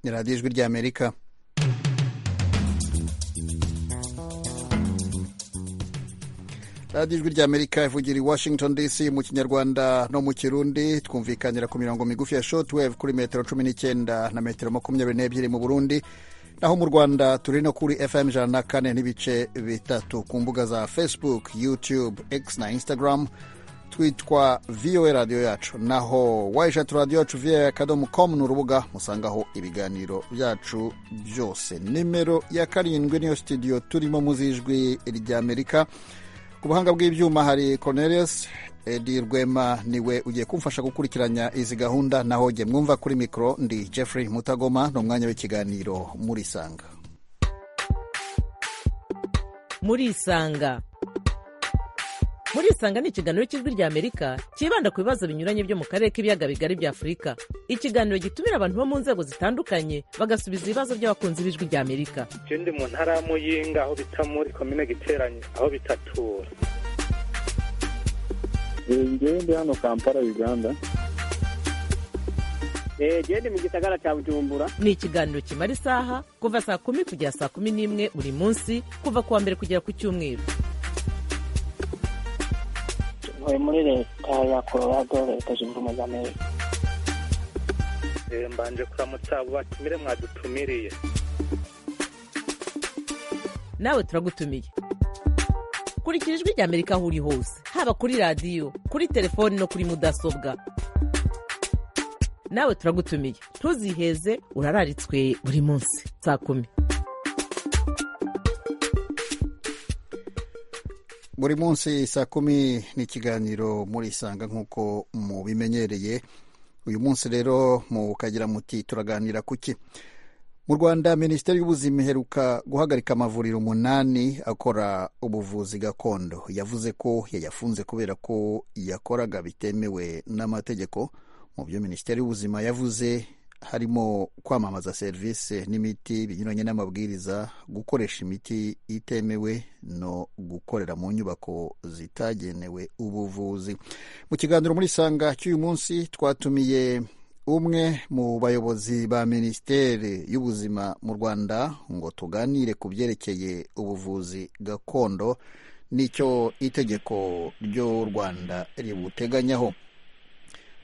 ni radiyo ijwi ry'amerika radiyo ijwi ry'amerika ivugira i washington dc mu kinyarwanda no mu kirundi twumvikanira ku mirongo migufi ya shotwave kuri metero cumi n'icyenda na metero makumyabiri n'ebyiri mu burundi naho mu rwanda turi no kuri fm ijana na kane n'ibice bitatu ku mbuga za facebook youtube x na instagram twitwa voa radiyo yacu naho wayishati radiyo yacu voa akadomo komu ni urubuga musangaho ibiganiro byacu byose nimero ya karindwi niyo studio turimo muzijwi ry'amerika ku buhanga bw'ibyuma hari cornelius edi rwema niwe ugiye kumfasha gukurikiranya izi gahunda naho jye mwumva kuri mikoro ndi jeffrey mutagoma ni umwanya w'ikiganiro muri isanga muri isanga muri isanga ni ikiganiro cy'ijwi ry'amerika cyibanda ku bibazo binyuranye byo mu karere k'ibiyaga bigari bya afurika ikiganiro gitumira abantu bo mu nzego zitandukanye bagasubiza ibibazo by'abakunzi b'ijwi ry'amerika icyo ndi mu ntara ya muyinga aho bita muri komine giteranye aho bitatura ngewe ndi hano kampala uganda gende mu gisagara cya bujumbura ni ikiganiro kimara isaha kuva saa kumi kugera saa kumi n'imwe buri munsi kuva ku wa mbere kugera ku cyumweru ntuye muri leta ya colorado leta zunze ubumwe za amerika mbanje kuramutsa abo batumire mwadutumiriye nawe turagutumiye kurikira ijwi ry'amerika aho uri hose haba kuri radiyo kuri telefoni no kuri mudasobwa nawe turagutumiye ntuziheze urararitswe buri munsi saa kumi buri munsi saa kumi ni ikiganiro muri isanga nk'uko mubimenyereye uyu munsi rero mukagira muti turaganira ku ki mu rwanda minisiteri y'ubuzima iheruka guhagarika amavuriro umunani akora ubuvuzi gakondo yavuze ko yayafunze kubera ko yakoraga bitemewe n'amategeko mu byo minisiteri y'ubuzima yavuze harimo kwamamaza serivisi n'imiti binyuranye n'amabwiriza gukoresha imiti itemewe no gukorera mu nyubako zitagenewe ubuvuzi mu kiganiro muri sanga cy'uyu munsi twatumiye umwe mu bayobozi ba minisiteri y'ubuzima mu rwanda ngo tuganire ku byerekeye ubuvuzi gakondo n'icyo itegeko ry'u rwanda ributeganyaho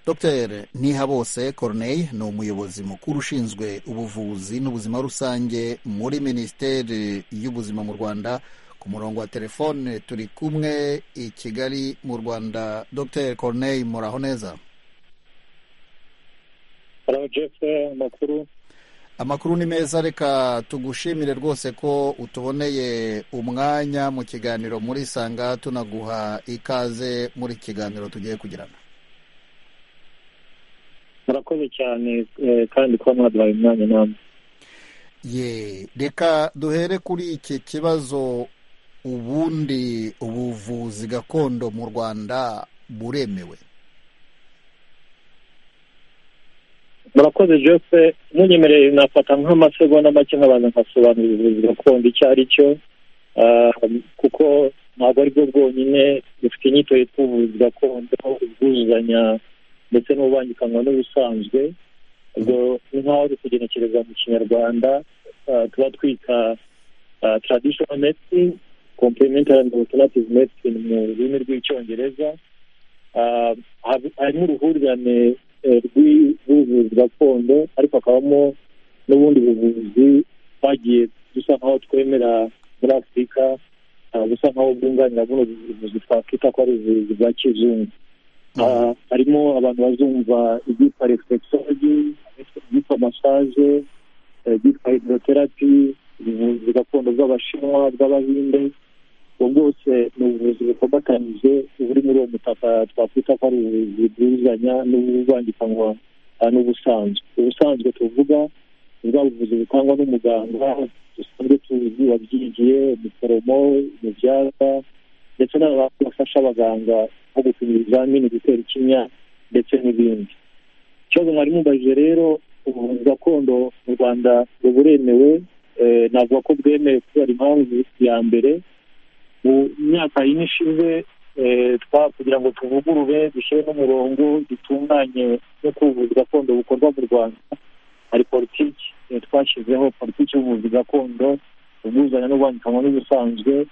dr ntihabose corneille ni umuyobozi mukuru ushinzwe ubuvuzi n'ubuzima rusange muri minisiteri y'ubuzima mu rwanda ku murongo wa telefone turi kumwe i kigali mu rwanda dr corneille muraho neza amakuru amakuru ni meza reka tugushimire rwose ko utuboneye umwanya mu kiganiro muri sanga tunaguha ikaze muri kiganiro tugiye kugirana murakoze cyane kandi kuba mwaduhaye umwanya namwe ye reka duhere kuri iki kibazo ubundi ubuvuzi gakondo mu rwanda buremewe murakoze jose munyemereye nafata nk'amasegonda make nkabanza nkasobanura ubuvuzi gakondo icyo ari cyo kuko ntabwo ari bwo bwonyine bufite inyito yitwa ubuvuzi gakondo ubwuzuzanya ndetse n'ububangikanywa n'ubusanzwe ubwo ni nk'aho ari kugenekereza mu kinyarwanda tuba twita traditional medicine complementary and alternative medicine mu rurimi rw'icyongereza harimo uruhurirane rw'ubuvuzi gakondo ariko hakabamo n'ubundi buvuzi twagiye dusa nk'aho twemera muri afurika busa nk'aho bwunganira buno buvuzi twakwita ko ari ubuvuzi bwa kizungu harimo abantu bazumva ibyitwa reflexology ibyitwa massage ibyitwa hydrotherapy ubuvuzi gakondo bw'abashinwa bw'abahinde ubwo bwose ni ubuvuzi bukombatanyije buri muri uwo mutaka twakwita ko ari ubuvuzi bwuzuzanya n'ubuvangikanywa n'ubusanzwe ubusanzwe tuvuga ni bwa buvuzi butangwa n'umuganga dusanzwe tuzi wabyigiye umuforomo umubyaza ndetse n'abantu bafasha abaganga nko gupima ibizamini gutera ikinya ndetse n'ibindi ikibazo mwari mubajije rero ubuvuzi gakondo mu rwanda buremewe navuga ko bwemewe kubera impamvu ya mbere mu myaka yine ishize kugira ngo tuvugurure dushyire n'umurongo dutunganye n'uko ubuvuzi gakondo bukorwa mu rwanda hari politiki eh, twashyizeho politiki y'ubuvuzi gakondo ubwuzuzanya n'ubwandikanywa n'ubusanzwe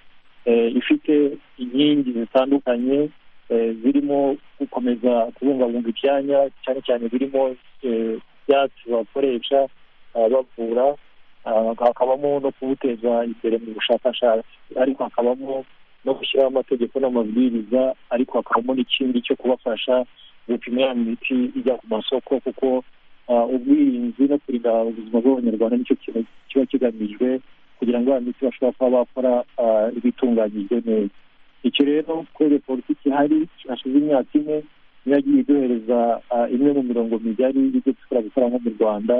eh, ifite inkingi zitandukanye eh, zirimo gukomeza kubungabunga ibyanya cyane cyane birimo eh, ibyatsi bakoresha ah, bavura ah, hakabamo no kubuteza imbere mu bushakashatsi ariko hakabamo no gushyiraho amategeko n'amabwiriza ariko hakabamo n'ikindi cyo kubafasha gupima ya miti ijya ku masoko kuko ah, ubwirinzi no kurinda ubuzima bw'abanyarwanda nicyo kintu kiba kigamijwe kugira ngo ya miti bashobora kuba bakora ah, ibitunganyijwe neza icyo rero kubera politiki ihari hashize imyaka ine niyo yagiye iduhereza ah, imwe mu mirongo migari y'ibyo dushobora gukora nko mu rwanda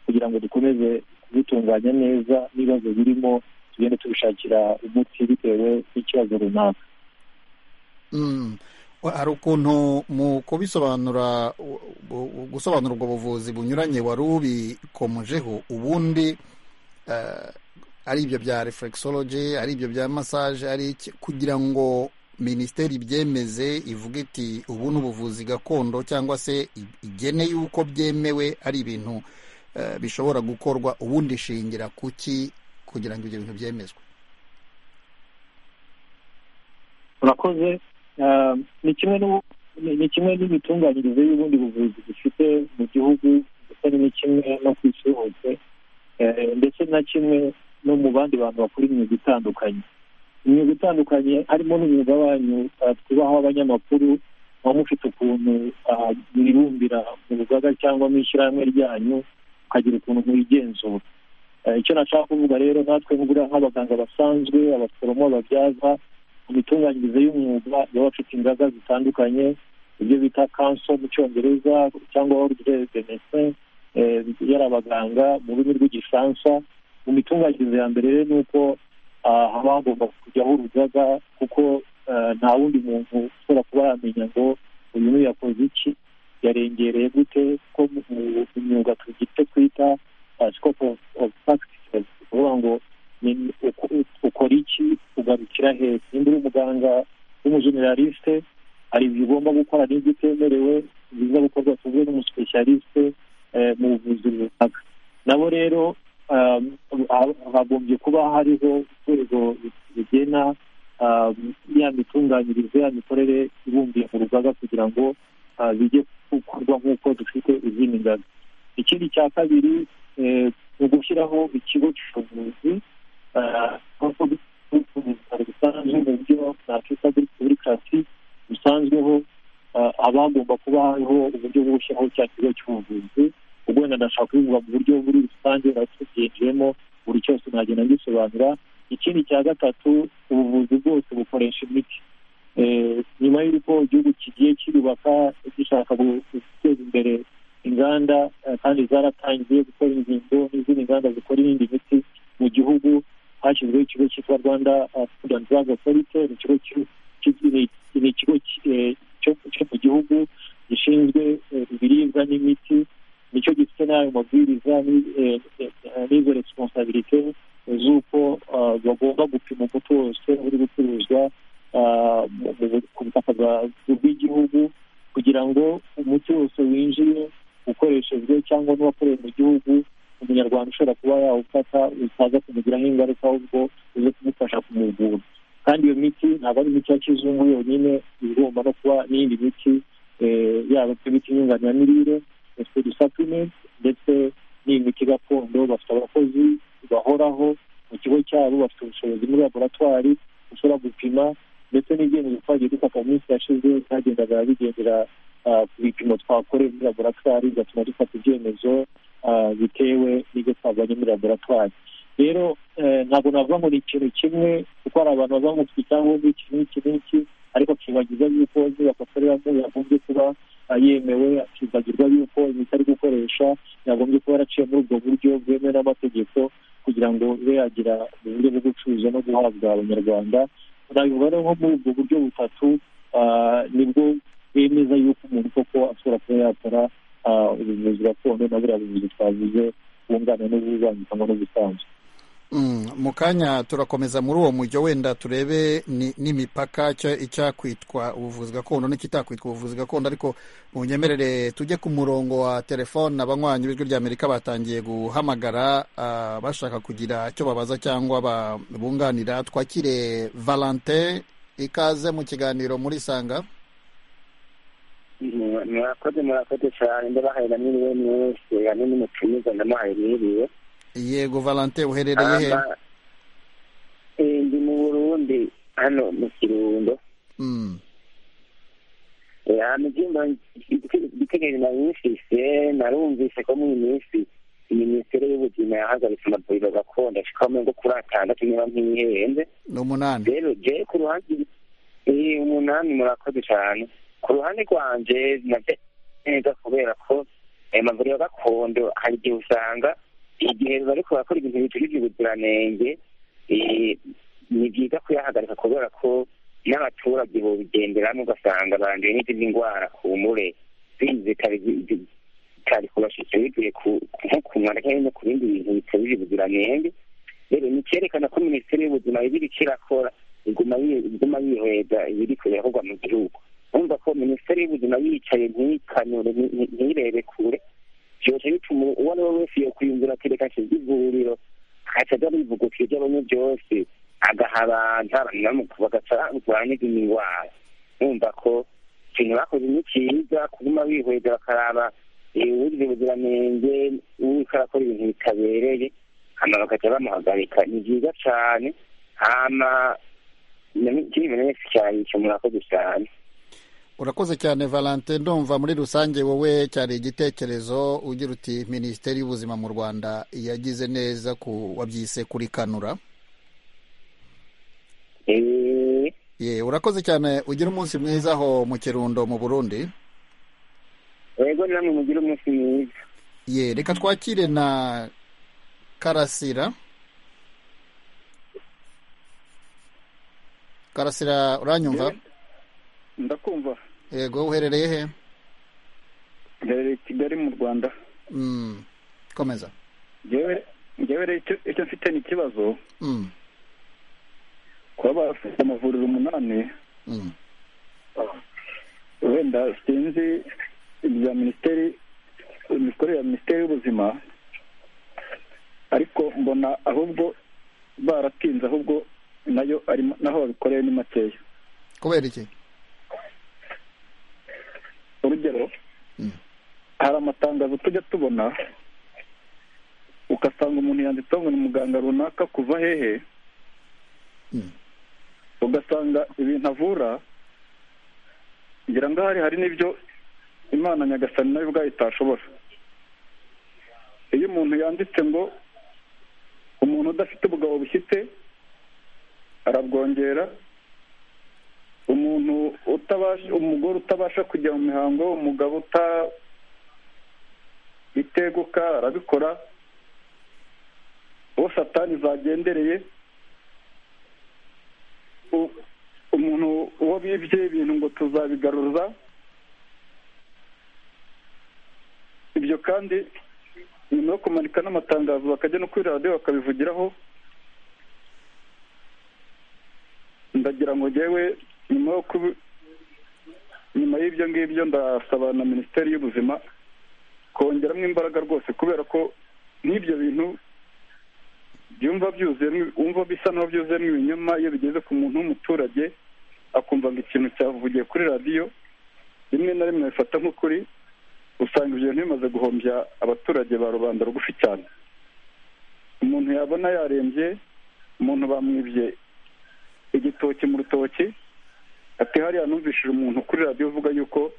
kugira ngo dukomeze kubitunganya neza n'ibibazo birimo tugende tubishakira umuti bitewe n'ikibazo runaka Mm. hari ukuntu mu kubisobanura u- u- gusobanura ubwo buvuzi bunyuranye wari ubikomojeho ubundi eh, ari ibyo bya reflexology ari ibyo bya massage ari iki kugira ngo minisiteri ibyemeze ivuge iti ubu ni ubuvuzi gakondo cyangwa se i- igene yuko byemewe ari ibintu eh, bishobora gukorwa ubundi ishingira kuki kugira ngo ibyo bintu byemezwe urakoze Ah, ni kimwe n'u- ni- ni kimwe n'imitunganyirize y'ubundi buvuzi dufite mu gihugu ndetse ni kimwe no ku isi hose Eh, ndetse na kimwe no mu bandi bantu bakora imyuga itandukanye imyuga itandukanye harimo n'umwuga wanyu ah, twubaha abanyamakuru muba mufite ukuntu ah, mwibumbira mu rugaga cyangwa mu ishyirahamwe ryanyu mukagira ukuntu muyigenzura Eh, icyo nashaka kuvuga rero natwe nk'uburiya nk'abaganga basanzwe abaforomo ababyaza imitunganyirize y'umwuga baba bafite ingaga zitandukanye ibyo bita kanso mu cyongereza cyangwa ordre de médecin eh, yari abaganga mu rurimi rw'igifaransa mu mitunganyirize ya mbere rero ni uko ah, haba hagomba kujyaho urugaga kuko ah, nta wundi muntu ushobora kuba yamenya ngo uyu n'uyu yakoze iki yarengereye gute ko mu mu- mu myuga tugira icyo twita ah, scope of, of practices ni ukuvuga ngo ni- uko- ukora iki ugarukira hehe nimba uri umuganga w'umujeneraliste hari ibyo ugomba gukora n'ibyo utemerewe biza gukorwa tuvuge n'umusipesiyaliste eh, mu buvuzi runaka nabo rero um, ha- hagombye kuba hariho urwego rigena um, ya mitunganyirize ya mikorere ibumbiye mu rugaga kugira ngo ah, bijye gukorwa nk'uko dufite izindi ngazi ikindi cya kabiri eh, ni ugushyiraho ikigo cy'ubuvuzi nk'uko bitaro bisanzwe mu buryo nakwita buri buri kasi bisanzweho abagomba kuba hariho uburyo bwo gushyiraho cya kigo cy'ubuvuzi ubwo wenda ndashaka kubivuga mu buryo muri rusange natubyinjiyemo buri cyose nagenda ngisobanura ikindi cya gatatu ubuvuzi bwose bukoresha imiti Eh, nyuma y'uko igihugu kigiye kirubaka gishaka gu- guteza imbere inganda eh, kandi zaratangiye gukora ingingo n'izindi nganda zikora iyindi miti mu gihugu hashyizweho ikigo cyitwa rwanda uh, food and drug authority ni ikigo ki- ki- ni- ni ikigo ki- eh, cyo- cyo mu gihugu gishinzwe eh, ibiribwa n'imiti nicyo gifite n'ayo mabwiriza ni- eh, eh, eh, n'izo responsabilite z'uko uh, bagomba gupima umuti wose uri gucuruzwa uh, mu- mu- ku butaka bwa- bw'igihugu kugira ngo umuti wose winjiye ukoreshejwe cyangwa n'uwakorewe mu gihugu umunyarwanda ushobora kuba yawufata utaza kumugiraho ingaruka ahubwo uze kumufasha kumuvura kandi iyo miti ntabwo ari imiti ya kizungu yonyine igomba no kuba n'iyindi miti eh, yaba se imiti nyunganiramirire ndetse dusaplimenti ndetse n'imiti gakondo bafite abakozi bahoraho mu kigo cyabo bafite ubushobozi muri laboratwari ushobora gupima ndetse n'ibyemezo twagiye dufata mu minsi yashize byagendaga bigendera ah, ku bipimo twakoreye muri laboratwari bigatuma dufata ibyemezo ah, bitewe n'ibyo twavanye muri laboratwari rero eh, ntabwo navuga ngo ni ikintu kimwe kuko hari abantu bavuga ngo mufite icyangombwa iki n'iki n'iki ariko akibagiza yuko inyubako akoreramo yagombye kuba ah, yemewe akibagirwa yuko imiti ari gukoresha yagombye kuba yaraciye muri ubwo buryo bwemewe n'amategeko kugira ngo ibe yagira uburyo bwo gucuruza no guhabwa abanyarwanda nabivuga rero nko muri ubwo buryo butatu ah, nibwo bemeza yuko umuntu koko ashobora kuba yakora ah, ubuvuzi gakondo na buriya buvuzi twavuze bwungana n'ububangikanwa n'ubusanzwe Mm, mu kanya turakomeza muri uwo mujyo wenda turebe ni- n'imipaka icya- icyakwitwa ubuvuzi gakondo n'ikitakwitwa ubuvuzi gakondo ariko munyemerere tujye ku murongo wa telefone abanywanyi b'ijwi ry'amerika batangiye guhamagara ah, bashaka kugira icyo babaza cyangwa ba- bunganira twakire valentin ikaze mu kiganiro muri sanga murakoze murakoze cyane ndabahaye na mwe mwese hamwe n'umucumiza ndamuhaye mwiriwe yego valentin uherereye he Aba- eh, ndi mu burundi hano mu kirundo Mm, Eh, hano ibyumba bitegereje nabumvise narumvise ko muri iyi minsi minisiteri y'ubuzima yahagaritse amavuriro gakondo ashika ngo kuri atandatu niba ntibihenze ni umunani rero je ku ruhande eh, umunani murakoze cyane ku ruhande rwanje nabyo neza kubera ko ayo mavuriro gakondo hari igihe usanga igihe bariko barakora ibintu bijurije ubuziranenge eh, ni byiza kuyahagarika kubera ko n'abaturage bobigenderamo ugasanga banduye n'izindi ndwara ku mure zitari zitari kubashikira bivuye ku- nko ku mwanda cyangwa no ku bindi bintu bitujuje ubuziranenge rero ni icyerekana ko minisiteri y'ubuzima ibiriko irakora iguma yi- iguma yihweza ibiriko irakorwa mu gihugu urumva ko minisiteri y'ubuzima yicaye ntiyikanure nti- nti- ntiyirebe kure byose bituma uwo ari we wese yokwiyumvira ati reka nshinge ivuriro akaca ajya bivugutira iby'abanye byose agaha abantu abantu bamu- bagaca n'izindi ndwara numva ko ikintu bakoze ni cyiza kuguma bihweza bakaraba eh, wujuje ubuziranenge uriko arakora ibintu bitabereye hama bakajya bamuhagarika ni byiza cyane hama na- kiri ibintu wese cyane icyo murakoze cyane urakoze cyane valentin ndumva muri rusange wowe cyari igitekerezo ugira uti minisiteri y'ubuzima mu rwanda yagize neza ku wabyise kurikanura Eh, ye urakoze cyane ugira umunsi mwiza aho mu kirundo mu burundi yego namwe mugire umunsi mwiza ye reka twakire na karasira karasira uranyumva ndakumva yego uherereye he ndarereye i kigali mu rwanda Mm, komeza ngewe ngewe rero icyo- icyo mfite ni ikibazo Mm, kuba bafite amavuriro umunani mm. wenda sinzi ibya minisiteri imikorere ya minisiteri y'ubuzima ariko mbona ahubwo baratinze ahubwo nayo arimo naho babikoreye ni makeya kubera iki urugero Mm. hari amatangazo tujya tubona ugasanga umuntu yanditseho ngo ni muganga runaka kuva hehe Mm. ugasanga ibintu avura ngira ngo ahari hari n'ibyo imana nyagasani nayo ubwayo itashobora iyo umuntu yanditse ngo umuntu udafite ubugabo bushyitse arabwongera umuntu utabasha umugore utabasha kujya mu mihango umugabo uta iteguka arabikora uwo satani zagendereye u- umuntu uwo bibye ibintu ngo tuzabigaruza ibyo kandi nyuma yo kumanika n'amatangazo bakajya no kuri radiyo bakabivugiraho ndagira ngo njyewe nyuma yo kubi nyuma y'ibyo ngibyo ndasaba na minisiteri y'ubuzima kongeramo imbaraga rwose kubera ko n'ibyo bintu byumva byuzuyemo wumva bisa naho byuzuyemo ibinyoma iyo bigeze ku muntu w'umuturage akumva ngo ikintu cyavugiye kuri radiyo rimwe na rimwe abifata nk'ukuri usanga ibyo bintu bimaze guhombya abaturage ba rubanda rugufi cyane umuntu yabona yarembye umuntu bamwibye igitoki mu rutoki ati hariya numvishije umuntu kuri radiyo uvuga yuko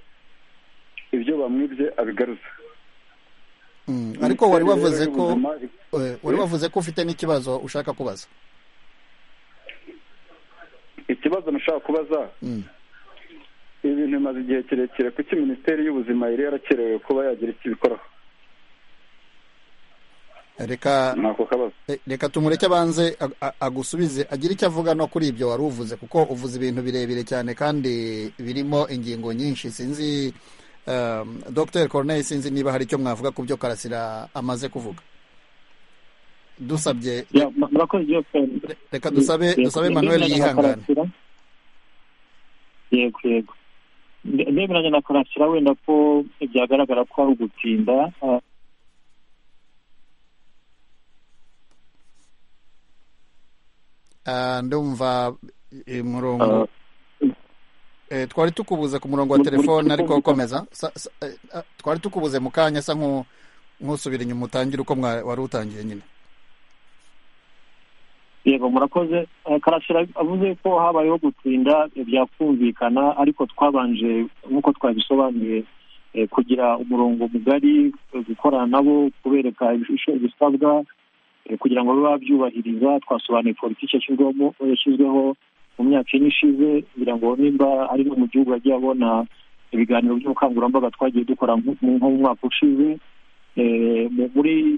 ibyo bamwibye abigaruza Mm, ariko wari wavuze ko Y'ubuzima, eh, wari Eh? wavuze ko ufite n'ikibazo ushaka kubaza ikibazo nashaka kubaza Mm, ibi bintu bimaze igihe kirekire kuki minisiteri y'ubuzima yari yarakerewe kuba yagira icyo ibikoraho reka ni ako kabazo eh, reka tumureke abanze ag- a- agusubize agire icyo avuga no kuri ibyo wari uvuze kuko uvuze ibintu birebire cyane kandi birimo ingingo nyinshi sinzi um, dr corneille sinzi niba hari icyo mwavuga ku byo karasira amaze kuvuga dusabye Ya, mu- murakoze byose reka dusabe Yego, dusabe ndemera manuel na yihangane Karasira. yego yego Nde- ndemeranya na karasira wenda ko byagaragara ko ari ugutinda ah, Ah, ndumva eh, ah, murongo Eh, twari tukubuze ku murongo wa Mu- muri telefone telefone ariko bisa- komeza Sa- sa- eh, ah, twari tukubuze mu kanya asa nku- nk'usubira inyuma utangire uko mwa- wari utangiye nyine yego murakoze Eh, karasira avuze ko habayeho gutinda eh, byakumvikana ariko twabanje nk'uko twabisobanuye eh, kugira umurongo mugari eh, gukorana nabo kubereka ibisho- ibisabwa eh, kugira ngo bibe babyubahiriza twasobanuye politiki yashyizwemo yashyizweho mu myaka ine ishize kugira ngo nimba ari no mu gihugu yagiye abona ibiganiro by'ubukangurambaga twagiye dukora nko mu nko mu mwaka ushize Eh, mu- muri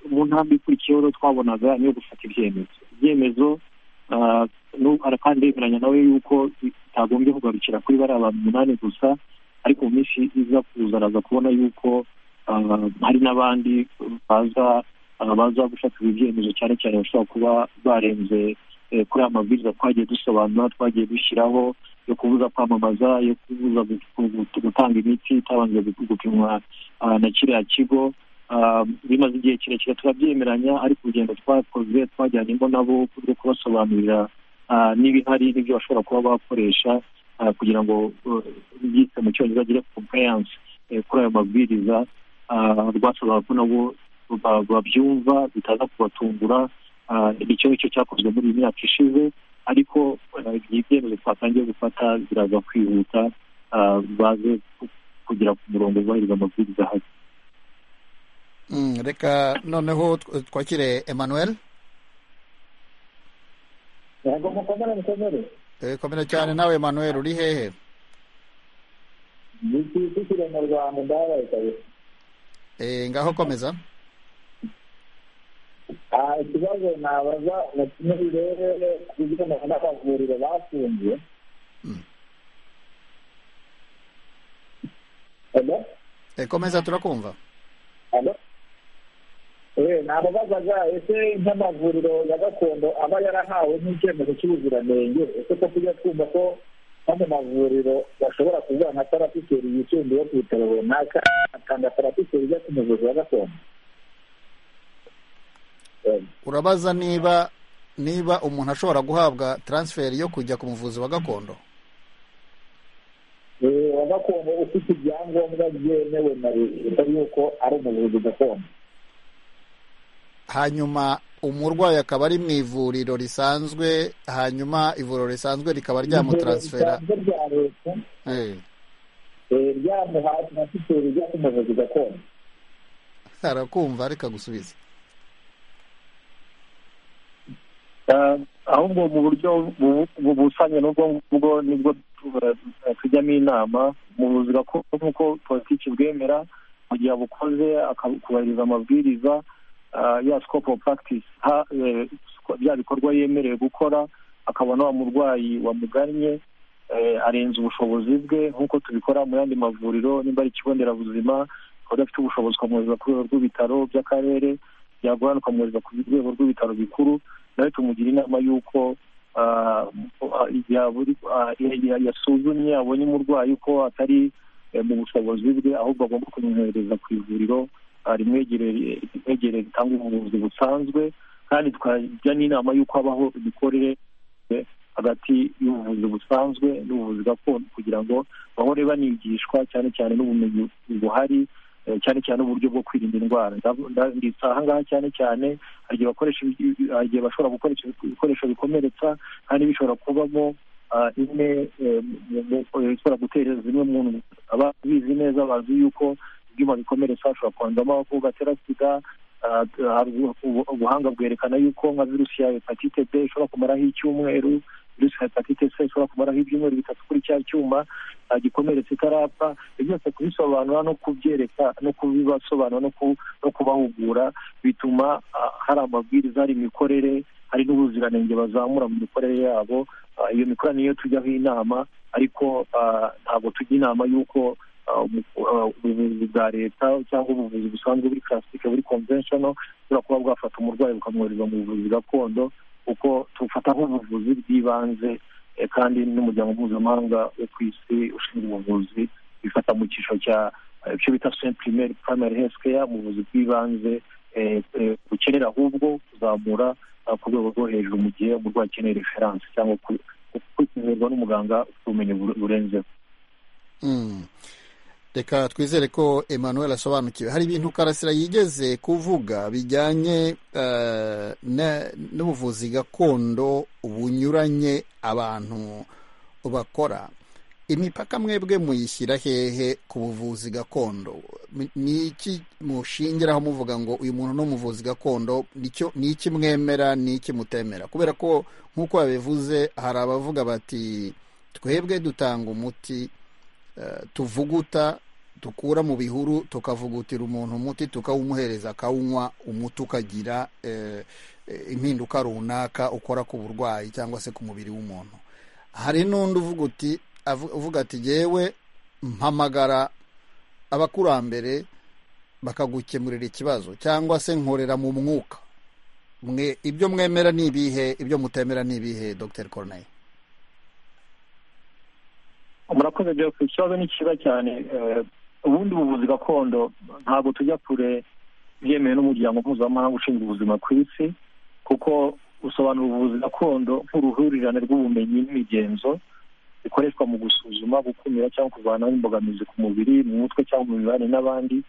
mu ntambwe ikurikiyeho rero twabonaga ni iyo gufata ibyemezo ibyemezo ah, nu- ara- kandi yemeranya nawe yuko bitagombye kugarukira kuri bariya abantu umunani gusa ariko mu minsi iza kuza araza kubona yuko ah, hari n'abandi baza ah, baza gufata ibi byemezo cyane cyane bashobora kuba barenze eh, kuri aya mabwiriza twagiye dusobanura twagiye dushyiraho yo kubuza kwamamaza yo kubuza gu- gu- gutanga imiti itabanje gu- gupimwa ah, na kiriya kigo Ah, bimaze igihe kirekire turabyemeranya ariko urugendo twakoze twajyanyemo nabo rwo kubasobanurira ah, n'ibihari n'ibyo bashobora kuba bakoresha ah, kugira ngo eh, byitse mu cyongereza agire compliance eh, kuri ayo mabwiriza Ah, rwasabaga ko nabo ba- babyumva bitaza kubatungura Ah, icyo ni cyo cyakozwe muri iyi myaka ishize ariko eh, ibyemezo twatangiye gufata biraza kwihuta ah, baze ku- kugera ku murongo bubahiriza amabwiriza ahari Mm, reka noneho tw- twakire emmanuel ntabwo mukomere mukomere Eh, komera cyane nawe emmanuel uri hehe dushyire mu rwanda ndabaye kabisa Eh, ngaho komeza aha ikibazo nabaza muri rero ku bijyanye n'amavuriro bafungiye alo Eh, komeza turakumva alo eee nababazaga ese nk'amavuriro ya gakondo aba yarahawe n'icyemezo cy'ubuziranenge ese ko tujya twumva ko nko mu mavuriro bashobora kugira nka parasiteri yisumbuye ku bitaro runaka atanga parasiteri ijya ku muvuzi wa gakondo Eee. urabaza niba niba umuntu ashobora guhabwa transfer yo kujya ku muvuzi wa gakondo Eh, wa gakondo ufite ibyangombwa byemewe na leta yuko ari umuvuzi gakondo hanyuma umurwayi akaba ari mu ivuriro risanzwe hanyuma ivuriro risanzwe rikaba ryamutaransfera Ivuriro risanzwe rya leta Eh, eh, ryamuha transiteri ijya ku muvuzi gakondo arakumva reka gusubiza ahubwo mu buryo busanye n'ubwo ngubwo nibwo tu- eh, tujyamo inama umuvuzi gakondo nk'uko politiki bwemera mu gihe abukoze akubahiriza amabwiriza ah, ya scope of practice ha- eh, sco- bya bikorwa yemerewe gukora akabona wa murwayi wamugannye eh, arenze ubushobozi bwe nk'uko tubikora mu yandi mavuriro nimba ari ikigo nderabuzima akaba adafite ubushobozi ukamwohereza ku rwego rw'ibitaro by'akarere byagorana ukamwohereza ku rwego rw'ibitaro bikuru nawe tumugira inama y'uko ah, ah, igihe aburi- ah, ya- ya- yasuzumye abonye umurwayi ko atari eh, mu bushobozi bwe ahubwo agomba kumwohereza ku ivuriro ah, rimwegereye rimwegereye ritanga ubuvuzi busanzwe kandi tukajya n'inama y'uko habaho imikorere eh, hagati y'ubuvuzi busanzwe n'ubuvuzi gakondo kugira ngo bahore banigishwa cyane cyane n'ubumenyi buhari eh, cyane cyane uburyo bwo kwirinda indwara Ndavu- nda- nditse aha ngaha cyane cyane hari igihe bakoresha ibi- hari igihe bashobora gukoresha ibiku- ibikoresho bikomeretsa kandi bishobora kubamo ah, imwe eh, mu- mu- mu- ishobora gutera zimwe mu ndwara. ababizi neza bazi yuko ibyuma bikomeretsa hashobora kwandamo abakobwa batera sida ah, hari ubu- ubu- ubuhanga bwerekana yuko nka virusi ya hepatite b ishobora kumaraho icyumweru virusi ya hepatite c ishobora kumaraho ibyumweru bitatu kuri cya cyuma ah, gikomeretse itarapfa ibyo byose kubisobanura no kubyereka no kubibasobanura no ku- no kubahugura bituma ah, hari amabwiriza hari imikorere hari n'ubuziranenge bazamura mu mikorere yabo Ah, iyo mikorere niyo tujyaho inama ariko ah, ntabwo tujya inama y'uko ubuvuzi bwa leta cyangwa ubuvuzi busanzwe buri classic buri conventional bushobora kuba bwafata umurwayi bukamwohereza mu buvuzi gakondo kuko tufata nk'ubuvuzi bw'ibanze eh, kandi n'umuryango mpuzamahanga wo ku isi ushinzwe ubuvuzi bifata mu cyiciro cya eh, icyo bita soin primaire primary health care mu buvuzi bw'ibanze eh, eh, bukenera ahubwo kuzamura ah, ku rwego rwo hejuru mu gihe umurwayi akeneye reference cyangwa ku- ku- kwitabirwa n'umuganga ufite ubumenyi bure- burenzeho Mm. reka twizere ko emmanuel asobanukiwe hari ibintu karasira yigeze kuvuga bijyanye eh, na- n'ubuvuzi gakondo bunyuranye abantu bakora imipaka mwebwe muyishyira hehe ku buvuzi gakondo Mi- ni iki mushingiraho muvuga ngo uyu muntu ni umuvuzi gakondo nicyo- ni iki mwemera ni iki mutemera kubera ko nk'uko babivuze hari abavuga bati twebwe dutanga umuti eh, tuvuguta dukura mu bihuru tukavugutira umuntu umuti tukawumuhereza akawunywa umuti ukagira eh, eh, impinduka runaka ukora ku burwayi cyangwa se ku mubiri w'umuntu hari n'undi uvuga uti avu- uvuga ati yewe mpamagara abakurambere bakagukemurira ikibazo cyangwa se nkorera mu mwuka mwe ibyo mwemera ni ibihe ibyo mutemera ni ibihe dr corneille murakoze byo ikibazo ni cyiza cyane eh, ubundi buvuzi gakondo ntabwo tujya kure byemewe n'umuryango mpuzamahanga ushinzwe ubuzima ku isi kuko usobanura ubuvuzi gakondo nk'uruhurirane rw'ubumenyi n'imigenzo bikoreshwa mu gusuzuma gukumira cyangwa kuvanaho imbogamizi ku mubiri mu mutwe cyangwa mu mibanire n'abandi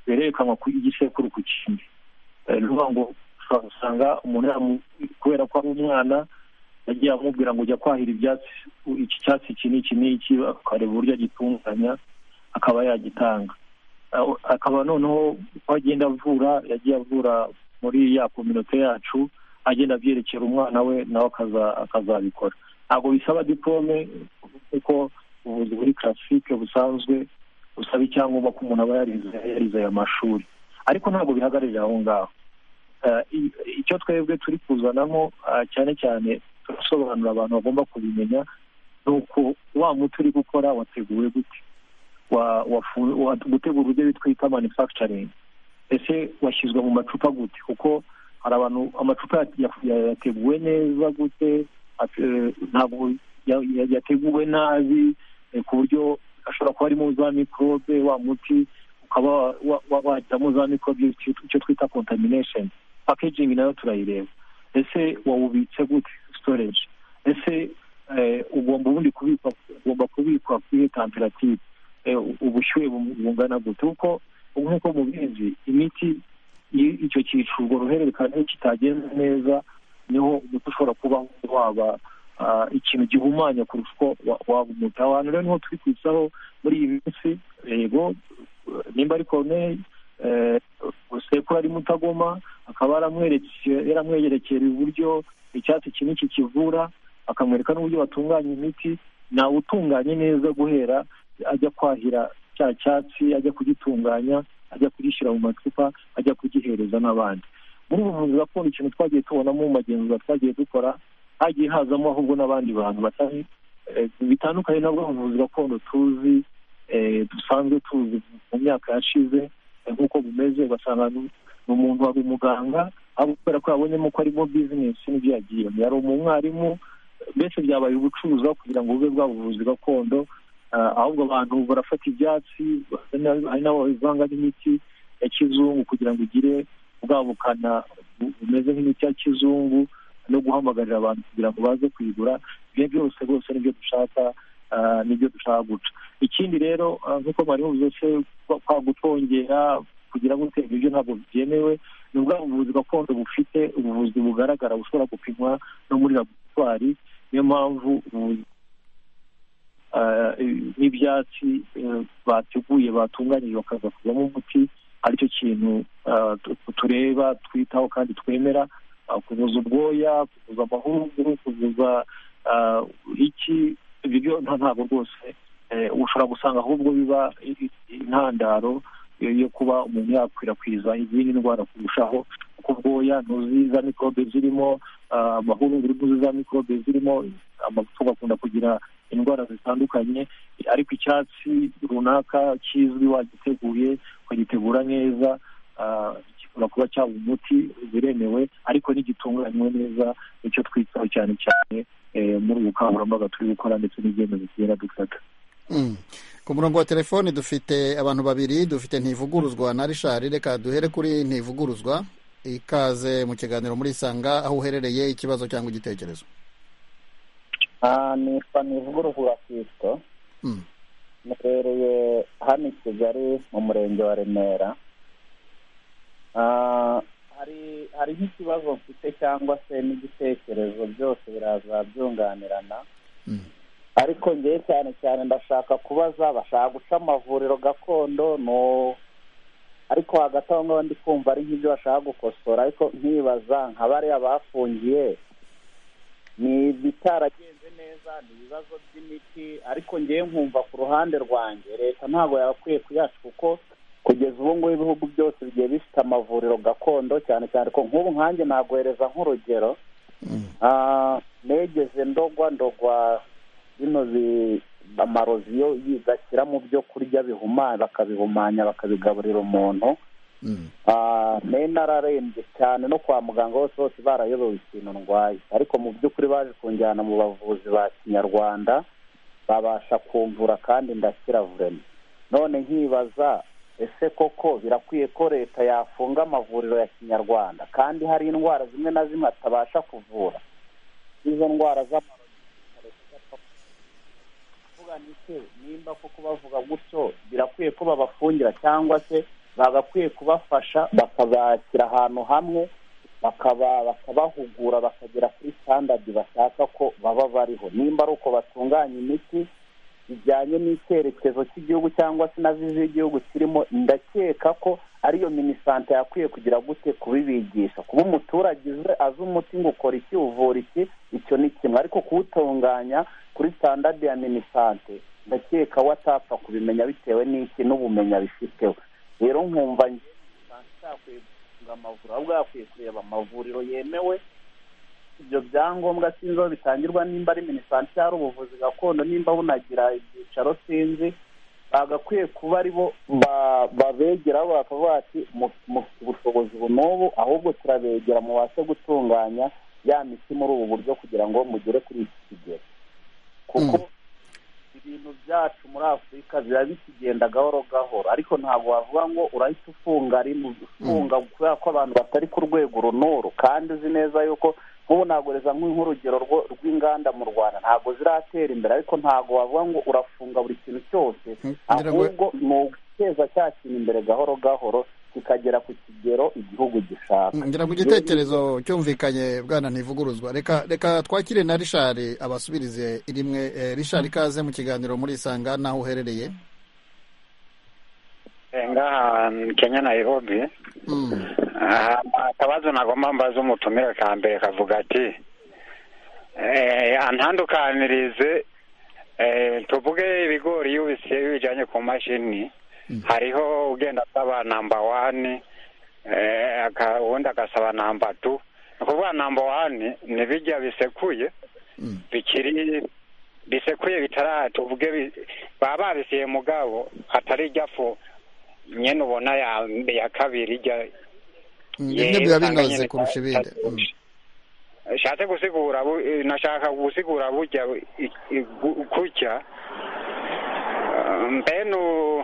birerekanwa ku igisekuru ku kindi Eh, ni ukuvuga ngo ushobora gusanga umuntu yamu- kubera ko ari umwana yagiye amubwira ngo ujya kwahira ibyatsi u- iki cyatsi iki n'iki n'iki akareba uburyo agitunganya akaba yagitanga Aho- akaba noneho uko agenda avura yagiye avura muri ya kominote yacu agenda abyerekera umwana we nawe akaza- akazabikora ntabwo bisaba diplome kuko ubuvuzi buri classique busanzwe busaba icyangombwa ko umuntu aba yarize yarize aya mashuri ariko ntabwo bihagararira aho ngaho Eh, i- icyo twebwe turi kuzanamo ah, cyane cyane turasobanurira abantu bagomba kubimenya ni uko wa muti uri gukora wateguwe gute Wa- wafu- wa- gutegura uburyo bitwita manufacturing ese washyizwe mu macupa gute kuko hari abantu amacupa ya- ya- ya- yateguwe neza gute ate- eh, ntabwo ya- ya- yateguwe nabi eh, ku buryo ashobora kuba harimo za mikorobe wa muti ukaba wa- wa- wa- wahitamo za mikorobe icyo- icyo twita contamination packaging nayo turayireba ese wawubitse gute storage ese eh, ugomba ubundi kubikwa ugomba kubikwa kuri temperature eh, u- ubushyuhe bu- bungana gute kuko nk'uko mubizi imiti iyo icyo cyiciro urwo ruhererekane kitagenze neza niho umuti ushobora kuba waba ah, ikintu gihumanya kurusha uko wa- waba umuti aho hantu rero niho turi kwisaho muri iyi minsi yego eh, nimba ari koruneri sekuru ari mutagoma akaba yaramwereke- yaramweyerekera uburyo icyatsi iki n'iki kivura akamwereka n'uburyo batunganya imiti nawe utunganye neza guhera ajya kwahira cya cyatsi ajya kugitunganya ajya kugishyira mu macupa ajya kugihereza n'abandi muri ubu buvuzi gakondo ikintu twagiye tubonamo mu magenzura twagiye dukora hagiye hazamo ahubwo n'abandi bantu batari eh, bitandukanye nabwo ubuvuzi gakondo tuzi eh, dusanzwe tuzi mu myaka yashize eh, nk'uko bumeze ugasanga ni ni umuntu wari umuganga ariko kubera ko yabonyemo ko arimo bizinesi n'ibyo yagiyemo yari umwarimu mbese byabaye ubucuruzi aho kugira ngo bube bwa buvuzi gakondo Ah, ahubwo abantu barafata ibyatsi bana- hari n'abo babivanga n'imiti ya kizungu kugira ngo igire bwa bukana bu- bumeze nk'imiti ya kizungu no guhamagarira abantu kugira ngo baze kuyigura ibyo byose rwose nibyo dushaka ah, nibyo dushaka guca ikindi rero ah, nk'uko mwari mubivuze se kwa- kwa gutongera kugira ngo utega ibyo ntabwo byemewe ni bwa buvuzi gakondo bufite ubuvuzi bugaragara bushobora gupimwa no muri laboratwari niyo mpamvu ubuvuzi eh, n'ibyatsi eh, bateguye batunganyije bakaza kuvamo umuti aricyo kintu eh, tu- tureba twitaho kandi twemera ah, kuvuza ubwoya kuvuza amahuruguru kuvuza ah, iki ibyo byo nta- ntabwo rwose eh, ushobora gusanga ahubwo biba i- i- intandaro yo- yo kuba umuntu yakwirakwiza izindi ndwara kurushaho kuko ubwoya ntuziza mikorobe zirimo amahurunguru n'uzu za mikorobe zirimo amafufu bakunda kugira indwara zitandukanye ariko icyatsi runaka kizwi wagiteguye ukagitegura neza ah, gishobora kuba cyaba umuti biremewe ariko ntigitunganywe neza nicyo twitaho cyane cyane eh, muri ubu bukangurambaga turi gukora ndetse n'ibyemezo tugenda dufata Mm. ku murongo wa telefoni dufite abantu babiri dufite ntivuguruzwa na rishari reka duhere kuri ntivuguruzwa ikaze mu kiganiro muri isanga aho uherereye ikibazo cyangwa igitekerezo Ah, nitwa nivugurugura kristo Mm. muherereye hano i kigali mu murenge wa remera Ah, hari hari nk'ikibazo mfite cyangwa se n'igitekerezo byose biraza byunganirana Mm. ariko ngewe cyane cyane ndashaka kubaza bashaka guca amavuriro gakondo no ariko hagati aho ngaho ndi kumva ari nk'ibyo bashaka gukosora ariko nkibaza nka bariya bafungiye ni ibitaragenze neza ni ibibazo by'imiti ariko ngewe nkumva ku ruhande rwanjye leta ntabwo yabakwiye kuyaca kuko kugeza ubu ngubu ibihugu byose bigiye bifite amavuriro gakondo cyane cyane ko nk'ubu nkanjye naguhereza nk'urugero Mm. Ah, negeze ndogwa ndogwa bino bi- amaroziyo yigashyira mu byo kurya bihumanya bakabihumanya bakabigaburira umuntu Mm. Ah, ne nararembye cyane no kwa muganga hose hose barayobewe ikintu ndwaye ariko mu by'ukuri baje kunjyana mu bavuzi ba kinyarwanda babasha kumvura kandi ndakira vurema none nkibaza ese koko birakwiye ko leta yafunga amavuriro ya kinyarwanda kandi hari indwara zimwe na zimwe atabasha kuvura izo ndwara z'amarozi kuvuga ni se nimba koko bavuga gutyo birakwiye ko babafungira cyangwa se bagakwiye kubafasha bakabakira ahantu hamwe bakaba bakabahugura bakagera kuri standard bashaka ko baba bariho nimba ari uko batunganya imiti bijyanye n'icyerekezo cy'igihugu cyangwa se na vizi y'igihugu kirimo ndakeka ko ariyo minisante yakwiye kugira gute kubibigisha kuba umuturage uzi- azi umuti ngo ukora iki uvura iki icyo ni kimwe ariko kuwutunganya kuri standard ya minisante ndakeka we atapfa kubimenya bitewe n'iki n'ubumenyi abifiteho rero nkumva njye minisante itakwiye gufunga amavuriro ahubwo yakwiye kureba amavuriro yemewe ibyo byangombwa sinzi aho bitangirwa nimba ari minisante cyangwa ari ubuvuzi gakondo nimba bunagira ibyicaro sinzi bagakwiye kuba ari bo ba- babegeraho bakavuga bati mufite ubushobozi ubu n'ubu ahubwo turabegera mubashe gutunganya ya miti muri ubu buryo kugira ngo mugere kuri iki kigero kuko ibintu byacu muri afurika biba bikigenda gahoro gahoro ariko ntabwo wavuga ngo urahita ufunga rimwe ufunga kubera ko abantu batari ku rwego uru n'uru kandi uzi neza yuko nk'ubu nagoreza nk'urugero rwo- rw'inganda mu rwanda ntabwo ziratera imbere ariko ntabwo wavuga ngo urafunga buri kintu cyose ngira ngo- ahubwo ni uguteza cya kintu imbere gahoro gahoro kikagera ku kigero igihugu gishaka ngira ngo igitekerezo cyumvikanye bwana ntivuguruzwa reka reka twakire na rishari abasubirize rimwe Eh, rishari ikaze mu kiganiro muri isanga n'aho uherereye ngaha kenya nairobi Mm. Ah, akabazo nagomba mbaza umutumire ka mbere kavuga ati eh, antandukanirize eh, tuvuge ibigori iyo ubisiye bijyanye ku mashini hariho ugenda asaba namba wani eh, aka- uwundi agasaba namba tu ni ukuvuga namba wani ni bijya bisekuye Mm. bikiri bisekuye bitara tuvuge bi- baba babisiye mugabo atari ijyafu nyene ubona ya, ya kabiri ijya Mm, Ye, bimwe biba usanga binoze nyine kurusha ibindi Mm. nshatse gusigura bu- eh, nashaka gusigura burya i- i- gu- kutya Ah, mbe nu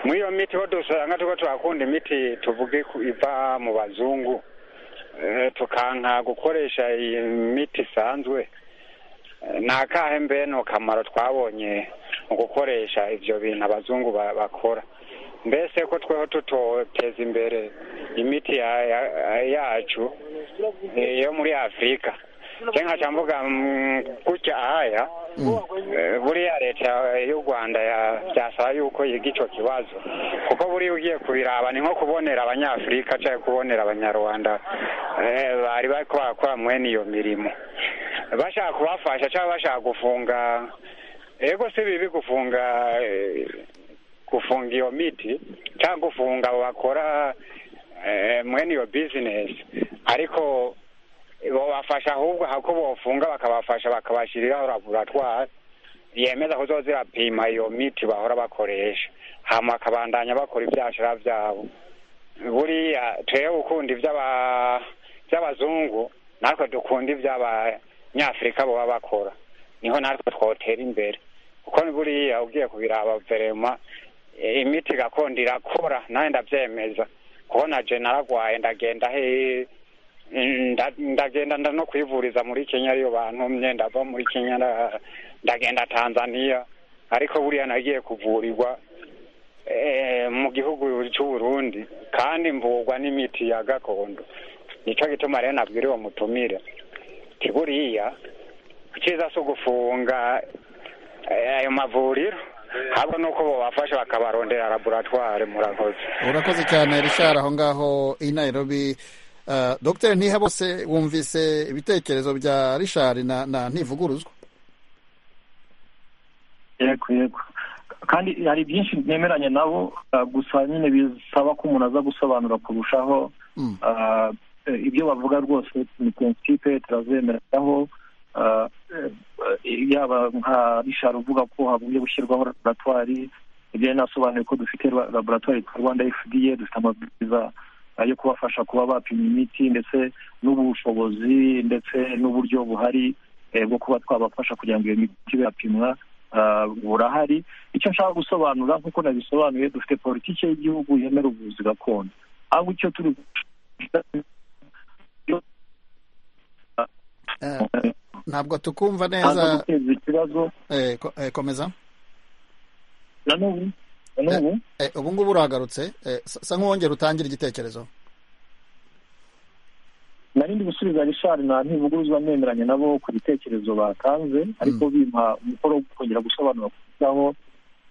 muri iyo miti ho dusanga tuko turakunda imiti tuvuge ku- iva mu bazungu Eh, tukanka gukoresha iyi miti isanzwe Eh, ni akahe mbene kamaro twabonye mu gukoresha ivyo bintu abazungu ba- bakora mbese ko tweho tutoteza imbere imiti ya- ya- yacu eh, yo muri afurika nje nkaca mvuga mm, gutya haya Mm. Eh, buriya leta y'u rwanda ya- byasaba yuko yiga ico kibazo kuko buriya ugiye kubiraba ni nko kubonera abanyafurika cyangwa kubonera abanyarwanda eh, bari bariko barakora mwene iyo mirimo bashaka kubafasha cyangwa bashaka gufunga ego si bibi gufunga eh, gufunga iyo miti cyangwa gufunga abo bakora eh, mwene iyo bizinesi ariko bobafasha ahubwo hako bofunga bakabafasha bakabashyiriraho laboratwari yemeza ko zirapima iyo miti bahora bakoresha hama bakabandanya bakora ibyashira byabo buriya twewe ukunda iby'abazungu natwe dukunda iby'abanyafurika baba bakora niho natwe twotera imbere kuko buriya ugiye kubiraba verema imiti gakondo irakora nawe ndabyemeza kuko na je naragwaye ndagenda he ndagenda no kwivuriza muri kenya ariyo bantumye ndava muri kenya ndagenda tanzania ariko buriya nagiye kuvurirwa mu gihugu cy'u burundi kandi mvurwa n'imiti ya gakondo nicyo gituma rero nabwira uwo mutumire buriya icyiza si ugufunga ayo mavuriro ahubwo ni uko babafasha bakabarondera laboratwari murakoze urakoze cyane rishara aho ngaho i nairobi dogiteri ntihabose wumvise ibitekerezo bya rishari na ntivuguruzwa yego yego kandi hari byinshi nemeranye nabo gusa nyine bisaba ko umuntu aza gusobanura kurushaho ibyo bavuga rwose ni prinsipe turazemeraho yaba nka rishari uvuga ko havuye gushyirwaho laboratwari ibyo nasobanuye ko dufite laboratwari twa rwanda fda dufite amabwiriza yo kubafasha kuba bapima imiti ndetse n'ubushobozi ndetse n'uburyo buhari bwo kuba twabafasha kugira ngo iyo miti yapimwa burahari icyo nshaka gusobanura nk'uko nabisobanuye dufite politiki y'igihugu yemera ubuvuzi gakondo ahubwo icyo turi ntabwo tukumva neza ikibazo komeza nanubu ubu ngubu urahagarutse sa nk'uwongera utangira igitekerezo narindi gusubiza rishari na ntivuguruzwa nemeranye nabo ku gitekerezo batanze ariko bimpa umukoro wo kongera gusobanura kugirango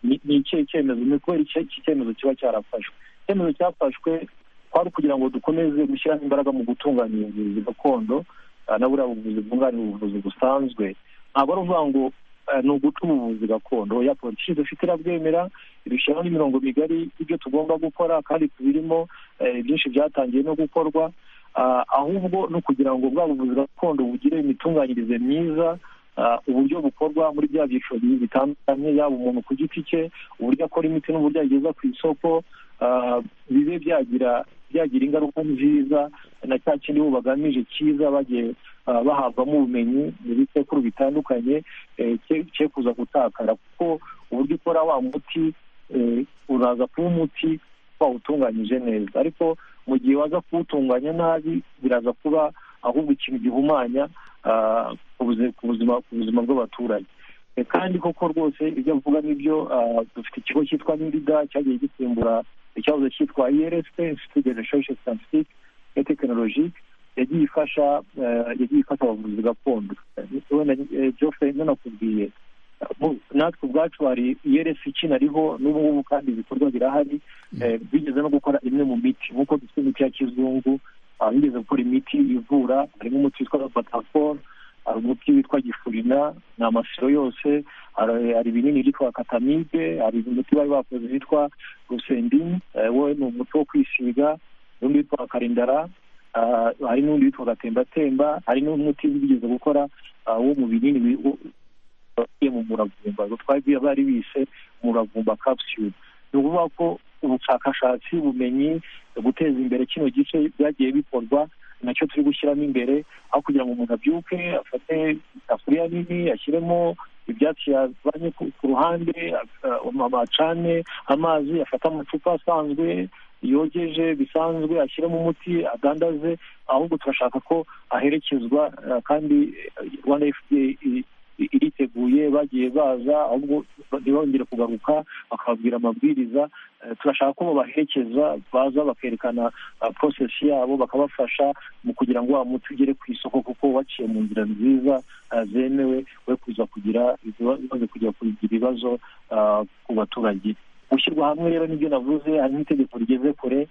ni ikihe cyemezo ni kubera iki cyemezo kiba cyarafashwe icyemezo cyafashwe kwari ukugira ngo dukomeze gushyiramo imbaraga mu gutunganya ubuvuzi gakondo na buriya buvuzi bwunganira ubuvuzi busanzwe ntabwo ari ukuvuga ngo ni uguca ubuvuzi gakondo ya politiki dufite irabwemera idushyiraho n'imirongo migari ibyo tugomba gukora kandi tubirimo byinshi byatangiye no gukorwa ahubwo no kugira ngo bwa buvuzi gakondo bugire imitunganyirize myiza uburyo bukorwa muri bya byiciro bitandukanye yaba umuntu ku giti cye uburyo akora imiti n'uburyo ayigeza ku isoko bibe byagira byagira ingaruka nziza na cya kindi bo bagamije cyiza bagiye bahabwamo ubumenyi mu bisekuru bitandukanye cye kuza gutakara kuko uburyo ukora wa muti uraza kuba umuti wawutunganyije neza ariko mu gihe waza kuwutunganya nabi biraza kuba ahubwo ikintu gihumanya ku buzima bw'abaturage kandi koko rwose ibyo avuga n'ibyo dufite ikigo cyitwa nirida cyagiye gisimbura ikibazo cyitwa irsp institut de recherche scientifique et technologique yagiye ifasha yagiye ifasha abavuzi gakondo wenda joffre none akubwiye natwe ubwacu hari iyeresi ikinariho n'ubu ngubu kandi ibikorwa birahari bigeze no gukora imwe mu miti nk'uko dufite imiti ya kizungu bigeze gukora imiti ivura harimo umuti witwa batafone hari umuti witwa gifurina ni amasiro yose hari ibinini byitwa katamide hari umuti bari bakoze witwa rusendini we ni umuti wo kwisiga n'undi witwa karindara hari n'undi witwa gatembatemba hari n'umuti bigeze gukora wo mu binini bigiye mu muravumba twari bari bise muravumba capsule ni ukuvuga ko ubushakashatsi ubumenyi guteza imbere kino gice byagiye bikorwa nacyo turi gushyiramo imbere aho kugira ngo umuntu abyuke afate isafuriya nini ashyiremo ibyatsi yazanye ku ruhande amacane amazi afate amacupa asanzwe yogeje bisanzwe ashyiramo umuti adandaze ahubwo turashaka ko aherekezwa kandi rwanda fda iriteguye bagiye baza ahubwo ntibongere kugaruka bakababwira amabwiriza turashaka ko babaherekeza baza bakerekana porosesi yabo bakabafasha mu kugira ngo wa muti ugere ku isoko kuko waciye mu nzira nziza zemewe we kuza kugira ibibazo ku baturage gushyirwa hamwe rero nibyo navuze hari n'itegeko rigeze kure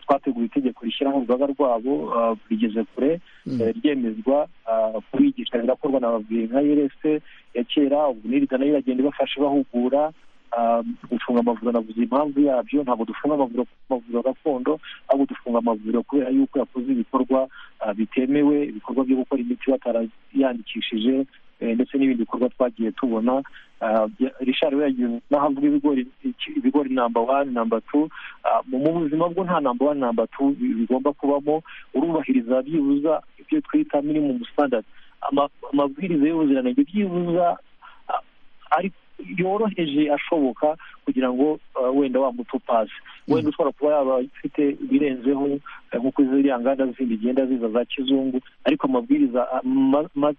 twateguye itegeko rishyiraho urugaga rwabo rigeze kure ryemezwa kubigisha birakorwa na babwiye nka erese ya kera ubu nirida nayo iragenda ibafasha ibahugura gufunga amavuriro navuze impamvu yabyo ntabwo dufunga amavuriro gakondo ahubwo dufunga amavuriro kubera yuko yakoze ibikorwa ah, bitemewe ibikorwa byo gukora imiti batarayandikishije eh, ndetse n'ibindi bikorwa twagiye tubona Ah, bya- richard we yagiye n'aho avuga ibigori iki- ibigori namba wani namba tu Ah, mu mu buzima bwo nta namba wani namba tu bi- bigomba kubamo urubahiriza byibuza ibyo twita minimum standard Ama- amabwiriza y'ubuziranenge byibuza ah, ari yoroheje ashoboka kugira ngo ah, wenda wa muti upasi wenda ushobora kuba yaba ifite ibirenzeho eh, nkuko ziriya nganda zindi zigenda ziza za kizungu ariko amabwiriza ah, ma- ma-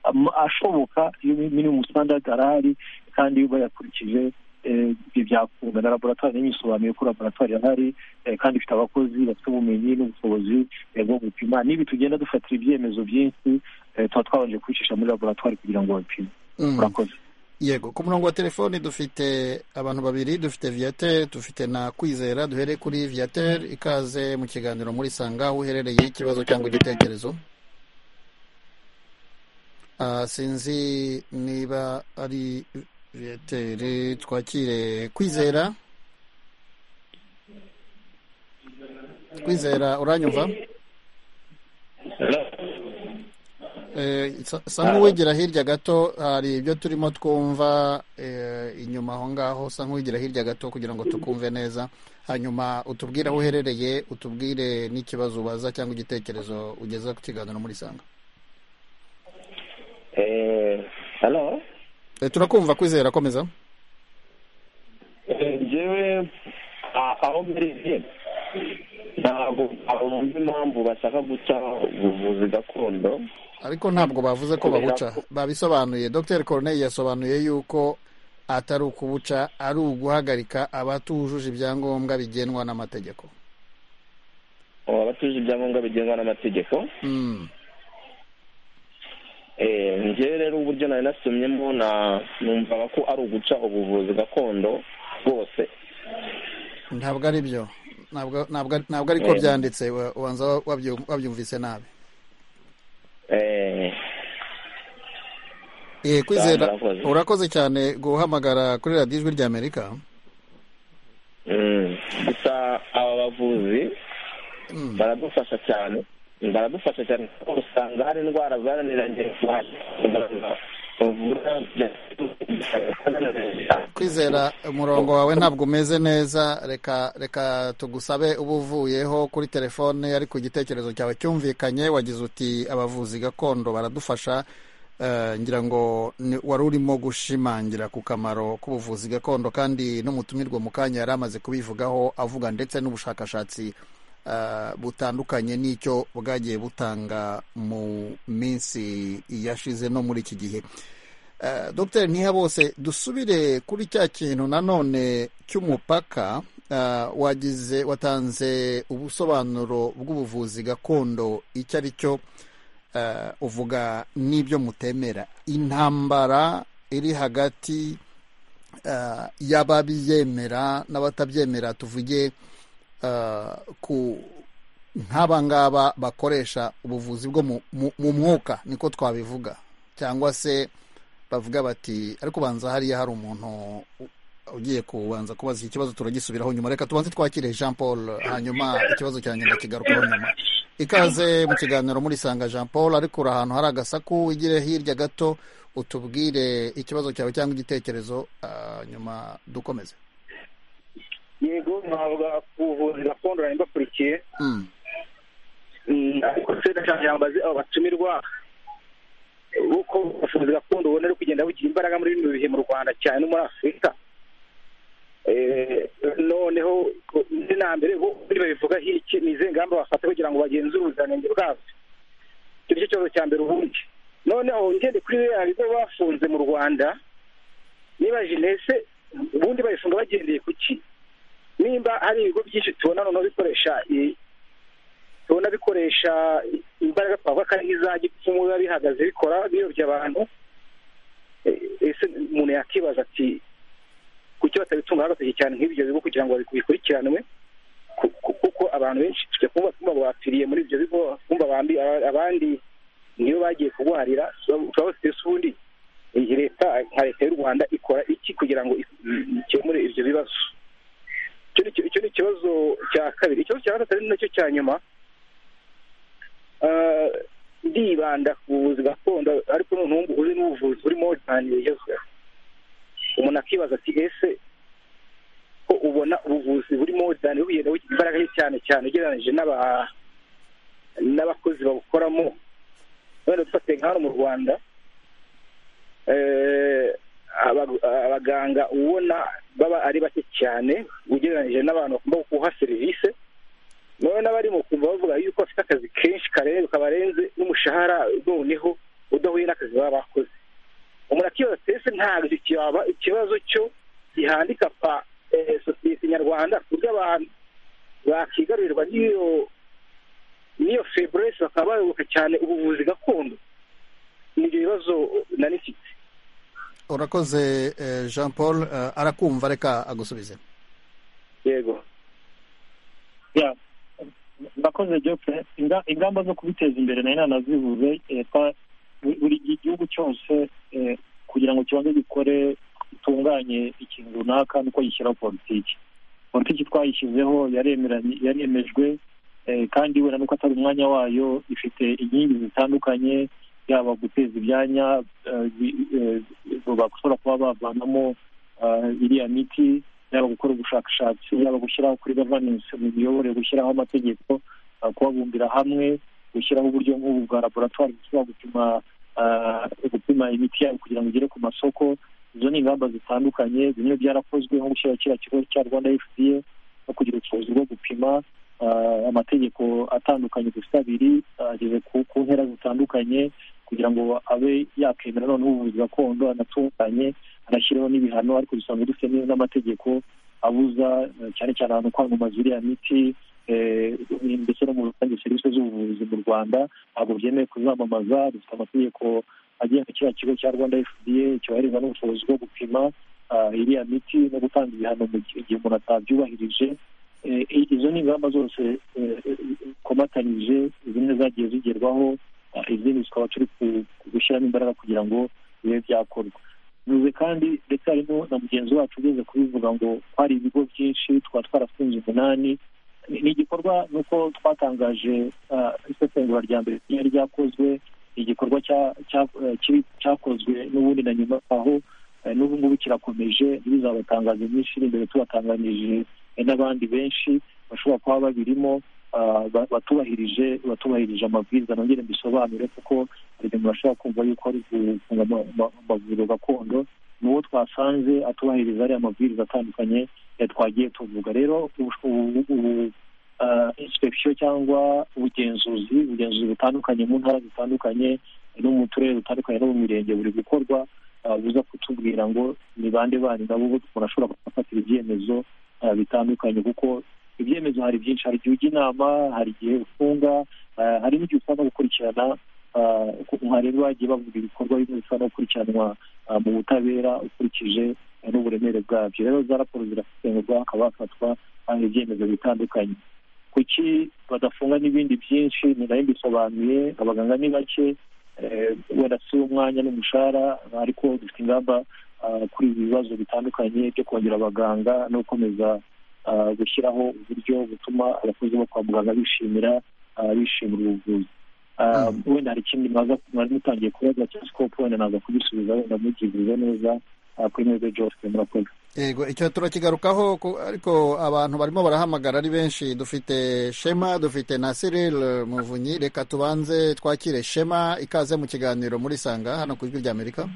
ama- ashoboka iyo minimum standard arahari kandi iyo bayakurikije eh, ibi byakunda na laboratwari nayo yisobanuye ko laboratwari ihari eh, kandi ifite abakozi bafite ubumenyi n'ubushobozi eh, bwo gupima nibi tugenda dufatira ibyemezo byinshi eh, tuba twabanje kubicisha muri laboratwari kugira ngo bapime Mm. murakoze yego ku murongo wa telefoni dufite abantu babiri dufite viateur dufite na kwizera duhere kuri viateur ikaze mu kiganiro muri sanga aho uherereye ikibazo cyangwa igitekerezo Ah, sinzi niba ari viateur twakire kwizera kwizera uranyumva Eh, sa- sa nk'uwigira hirya gato hari ibyo turimo twumva eh, inyuma aho ngaho sa nk'uwigira hirya gato kugira ngo tukumve neza hanyuma utubwire aho uherereye utubwire n'ikibazo ubaza cyangwa igitekerezo ugeza ku kiganiro muri sanga halo Eh, turakumva kwizera komeza njyewe a- aho mbereye ntabwo bumva impamvu bashaka guca ubuvuzi gakondo ariko ntabwo bavuze ko babuca babisobanuye dr corneille yasobanuye yuko atari ukubuca ari uguhagarika abatujuje ibyangombwa bigenwa n'amategeko aba batuje ibyangombwa bigenwa n'amategeko Mm. Eh, njyewe rero uburyo nari nasomyemo na- numvaga ko ari uguca ubuvuzi gakondo bwose ntabwo ari byo ntabwo ntabwo ntabwo Eh. ariko byanditse wa- ubanza wabyu- wabyumvise nabi Eh, Eh, kwizera murakoze. urakoze cyane guhamagara kuri radiyo ijwi ry'amerika mm, gusa aba bavuzi baradufasha cyane baradufasha cyane kuko usanga hari indwara zananiranye muganga bavura kwizera umurongo wawe ntabwo umeze neza reka reka tugusabe uba uvuyeho kuri telefone ariko igitekerezo cyawe cyumvikanye wagize uti abavuzi gakondo baradufasha Eh, ngira ngo ni- wari urimo gushimangira ku kamaro k'ubuvuzi gakondo kandi n'umutumirwa mu kanya yari amaze kubivugaho avuga ndetse n'ubushakashatsi eh, butandukanye n'icyo bwagiye butanga mu minsi yashize no muri iki gihe Eh, Dr Ntihabose dusubire kuri cya kintu nanone cy'umupaka eh, wagize watanze ubusobanuro bw'ubuvuzi gakondo icyo ari cyo eh, uvuga n'ibyo mutemera intambara iri hagati eh, y'ababyemera n'abatabyemera tuvuge eh, ku nk'aba ngaba bakoresha ubuvuzi bwo mu- mu mu mwuka niko twabivuga cyangwa se bavuga bati ariko ubanza hariya hari umuntu u- ugiye kubanza kubaza iki kibazo turagisubiraho nyuma reka tubanze twakire jean paul hanyuma ikibazo cyanjye ndakigarukaho nyuma ikaze mu kiganiro muri sanga jean paul ariko uri ahantu hari agasaku wigire hirya gato utubwire ikibazo cyawe cyangwa igitekerezo ah, nyuma dukomeze yego ntabwo ubuvuzi gakondo nari mbakurikiye Mm. Mm, ariko se ndashaka yambaze abo batumirwa uko ubuvuzi gakondo ubona ari kugenda bugira imbaraga muri bino bihe mu rwanda cyane no muri afurika Eh, noneho ni na mbere bo ubundi babivugaho iki ni izihe ngamba bafata kugira ngo bagenzure ubuziranenge bwabyo icyo nicyo kibazo cya mbere ubundi noneho ngende kuri biriya bigo bafunze mu rwanda nibaje ntese ubundi babifunga bagendeye ku ki nimba hari ibigo byinshi tubona noneho bikoresha i- tubona bikoresha i- imbaraga twavuga ko ari nk'iza gipfumu biba bihagaze bikora biyobya abantu E- ese umuntu yakibaza ati kuki batabitunga agatoki cyane nk'ibyo bigo kugira ngo biku- bikurikiranwe Ku- ku- kuko abantu benshi tujya kumva twumva ngo bapfiriye muri ibyo bigo twumva abandi niyo bagiye kurwarira tuba tuba bafite ese ubundi iyi leta nka leta y'u rwanda ikora iki kugira ngo ikemure ibyo bibazo icyo ni ikibazo cya kabiri ikibazo cya gatatu ari nacyo cya nyuma ndibanda ku buvuzi gakondo ariko noneho uzi n'ubuvuzi burimo cyane bugezweho umuntu akibaza ati ese ko ubona ubuvuzi burimo cyane bugenda bugira imbaraga ye cyane cyane ugereranyije n'abakozi babukoramo wenda dufate nka hano mu rwanda abaganga ubona baba ari bake cyane ugereranyije n'abantu bagomba guha serivisi noneho n'abarimo kumva bavuga yuko bafite akazi kenshi karenze kabarenze n'umushahara noneho udahuye n'akazi baba bakoze umuntu akibaza ese ntabwo cyaba ikibazo cyo gihandika pa sosiyete nyarwanda ku buryo abantu bakigarurirwa n'iyo n'iyo feburesi bakaba bayoboka cyane ubuvuzi gakondo ni ibyo bibazo nari mfite urakoze jean paul arakumva reka agusubize yego murakoze jopfe ingamba zo kubiteza imbere nayo nanazivuze buri gihugu cyose kugira ngo kibanze gikore gitunganye ikintu runaka ni uko gishyiraho politiki politiki twayishyizeho yaremejwe kandi wenda nuko atari umwanya wayo ifite inkingi zitandukanye yaba guteza ibyanya bashobora kuba bavanamo iriya miti yaba gukora ubushakashatsi yaba gushyiraho kuri gaverinensi mu miyoborere gushyiraho amategeko kubabumbira hamwe gushyiraho uburyo nk'ubu bwa laboratwari bushobora gupima gupima imiti yabo kugira ngo igere ku masoko izo ni ingamba zitandukanye bimwe byarakozwe nko gushyira kiriya kigo cya rwanda fda no kugira ubushobozi bwo gupima amategeko atandukanye gusa abiri ageze ku ntera zitandukanye kugira ngo abe yakemera noneho ubuvuzi gakondo anatunganye anashyireho n'ibihano ariko dusanzwe dufite n'amategeko abuza cyane cyane ahantu kwamamaza iriya miti ndetse no mu rusange serivisi z'ubuvuzi mu rwanda ntabwo byemewe kuzamamaza dufite amategeko agenga kiriya kigo cya rwanda fda cyohereza n'ubushobozi bwo gupima iriya miti no gutanga ibihano mu gihe umuntu atabyubahirije izo ni ingamba zose zikomatanyije zimwe zagiye zigerwaho izindi zikaba turi gushyiramo imbaraga kugira ngo bibe byakorwa bivuze kandi ndetse harimo na mugenzi wacu ugeze kubivuga ngo hari ibigo byinshi tukaba twarafunze umunani ni igikorwa nuko twatangaje isesengura rya mbere ryari ryakozwe ni igikorwa cyakozwe n'ubundi na nyuma aho n'ubu ngubu kirakomeje ntibizabatangaze myinshi iri imbere tubatanganije n'abandi benshi bashobora kuba babirimo batubahirije batubahirije amabwiriza nongere mbisobanure kuko hari ibintu bashobora kumva yuko ari gufunga amavuriro gakondo ni uwo twasanze atubahiriza ariya mabwiriza atandukanye twagiye tuvuga rero insipegisiyo cyangwa ubugenzuzi ubugenzuzi butandukanye mu ntara zitandukanye no mu turere dutandukanye no mu mirenge buri gukorwa buza kutubwira ngo ni bande bandi nabo umuntu ashobora gufatira ibyemezo bitandukanye kuko ibyemezo hari byinshi hari igihe ujya inama hari igihe ufunga hari n'igihe usanga gukurikirana ntarengwa bagiye bavuga ibikorwa bimwe bishobora no gukurikiranwa mu butabera ukurikije n'uburemere bwabyo rero za raporo zirasesengurwa hakaba hafatwa ibyemezo bitandukanye kuki badafunga n'ibindi byinshi ni nayo mbisobanuye abaganga ni bake wenda si umwanya n'umushahara ariko dufite ingamba kuri ibi bibazo bitandukanye byo kongera abaganga no gukomeza gushyiraho uburyo butuma abakozi bo kwa muganga bishimira bishimira ubuvuzi wenda hari ikindi mwari mutangiye kubaza cya sikopu wenda naza kubisubiza wenda mugivuze neza kuri mwebwe jose murakoze yego icyo turakigarukaho ariko abantu barimo barahamagara ari benshi dufite shema dufite na cyril muvunyi reka tubanze twakire shema ikaze mu kiganiro muri sanga hano ku ijwi rya amerika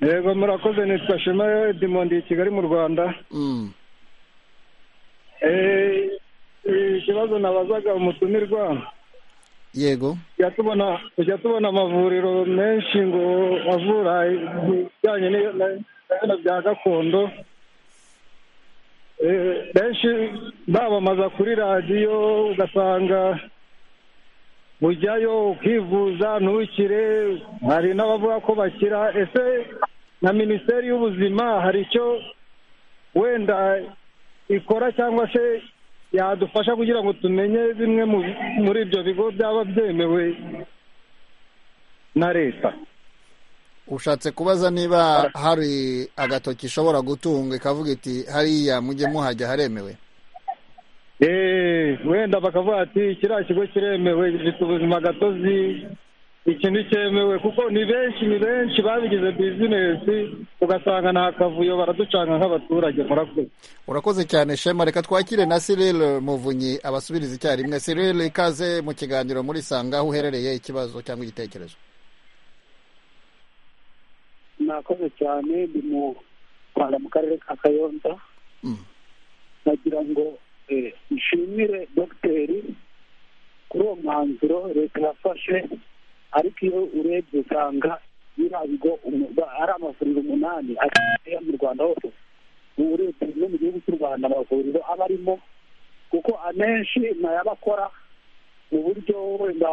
yego murakoze nitwa shema edimondi kigali mu rwanda ikibazo nabazaga umutumirwa yego tujya tubona amavuriro menshi ngo avura ibijyanye n'ibintu bya gakondo benshi bamamaza kuri radiyo ugasanga ujyayo ukivuza ntukire hari n'abavuga ko bakira ese na minisiteri y'ubuzima hari icyo wenda ikora cyangwa se yadufasha kugira ngo tumenye bimwe muri ibyo bigo byaba byemewe na leta ushatse kubaza niba hari agatoki ishobora gutunga ikavuga iti hariya mujye muhajya haremewe eee wenda bakavuga ati kiriya kigo kiremewe gifite ubuzima gatozi iki ntikemewe kuko ni benshi ni benshi babigize bizinesi ugasanga nta kavuyo baraducanga nk'abaturage murakoze urakoze cyane shema reka twakire na Cyril muvunyi abasubiriza icyarimwe Cyril ikaze mu kiganiro muri sanga aho uherereye ikibazo cyangwa igitekerezo mwakoze cyane ndi mu rwanda mu karere ka kayonza nagira ngo eh, nshimire dogiteri kuri uwo mwanzuro leta yafashe ariko iyo urebye usanga biriya bigo umu- ba- ari amavuriro umunani ariya mu rwanda hose ubu urebye no mu gihugu cy'u rwanda amavuriro aba arimo kuko amenshi ni ay'abakora mu buryo wenda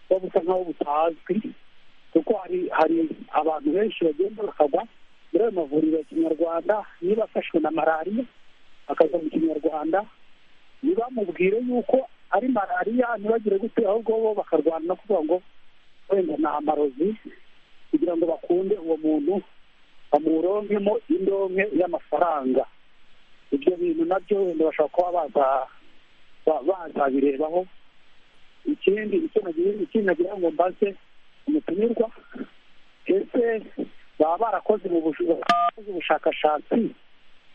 buba busa nk'aho butazwi kuko hari hari abantu benshi bagenda bakagwa muri ayo mavuriro ya kinyarwanda niba afashwe na malariya akajya mu kinyarwanda ntibamubwire yuko ari malariya ntibagire gute ahubwo bo bakarwana no kuvuga ngo wenda ni amarozi kugira ngo bakunde uwo muntu bamuronkemo indonke y'amafaranga ibyo bintu nabyo wenda bashobora kuba baza ba- bazabirebaho ikindi icyo nagira ikindi nagira ngo mbaze umutumirwa ese baba barakoze mu bush- barakoze ubushakashatsi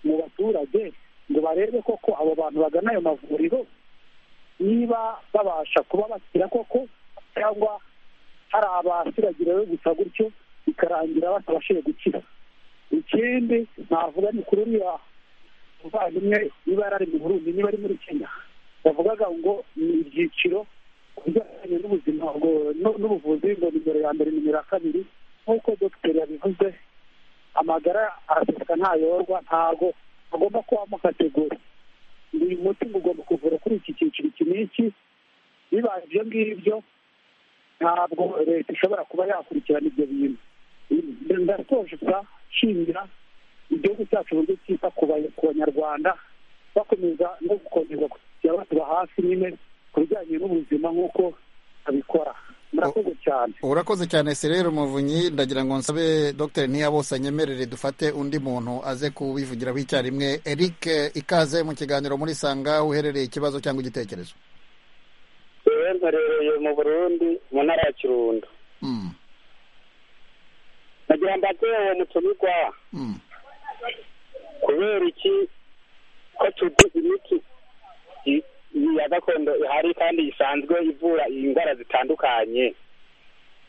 mu baturage ngo barebe koko abo bantu bagana ayo mavuriro niba babasha kuba bakira koko cyangwa hari abasiragira yo gusa gutyo bikarangira batabashije gukira ikindi navuga ni kuri uriya muvandimwe niba yari ari mu burundi niba ari muri kenya bavugaga ngo ni ibyiciro ku bijyanye n'ubuzima ngo- nu- n'ubuvuzi ngo nimero ya mbere nimero ya kabiri nk'uko dogiteri yabivuze amagara araseseka ntayorwa ntago agomba kubamo kategori buri muti ugomba kuvura kuri iki cyiciro iki n'iki bibaye ibyo ngibyo ntabwo leta ishobora kuba yakurikirana ibyo bintu ndasoje gusa nshimira igihugu cyacu uburyo cyita ku ba- ku banyarwanda bakomeza no gukomeza kujya batuba hafi nyine ku bijyanye n'ubuzima nk'uko babikora murakoze cyane urakoze cyane Cyril muvunyi ndagira ngo nsabe dr ntiyabose anyemerere dufate undi muntu aze kubivugiraho icyarimwe eric ikaze mu kiganiro muri sanga aho uherereye ikibazo cyangwa igitekerezo yewe mbarereye mu burundi mu ntara ya kirundo Mm. nagira mbaze uwo mutumirwa Mm. kubera iki ko tuzi imiti i- i- ya gakondo ihari kandi isanzwe ivura indwara zitandukanye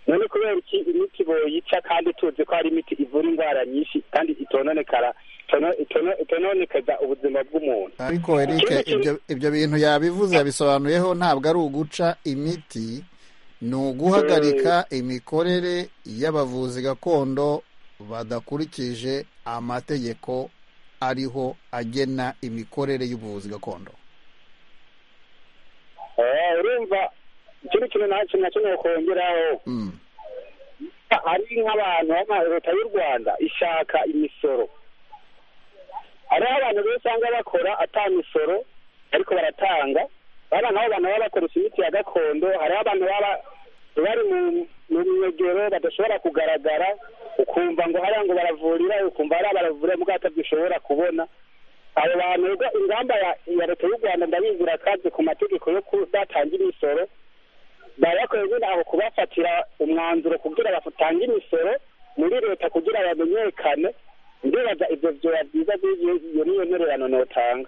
none kubera iki imiti boyica kandi tuzi ko hari imiti ivura indwara nyinshi kandi itononekara itono- itono- itononekeza ubuzima bw'umuntu ariko eric ibyo ibyo bintu yabivuze yabisobanuyeho ntabwo ari uguca imiti ni uguhagarika imikorere y'abavuzi gakondo badakurikije amategeko ariho agena imikorere y'ubuvuzi gakondo Eh, urumva ikindi kintu nacyo nacyo nokongeraho Mm. ari nk'abantu ama- leta y'u rwanda ishaka imisoro hariho abantu benshi usanga bakora ata misoro ariko baratanga baba nabo bantu baba bakoresha imiti ya gakondo hariho abantu baba bari mu- mu myegero badashobora kugaragara ukumva ngo hariya ngo baravurira ukumva hariya baravurira mubwo batabyishobora kubona abo bantu rero ingamba ya- ya leta y'u rwanda ndabizi irakaze ku mategeko yo kudatanga imisoro barakwiye nyine aho kubafatira umwanzuro kugira batange imisoro muri leta kugira bamenyekane ndibaza ibyo byoba byiza by'igihe iyo niyo ntererano notanga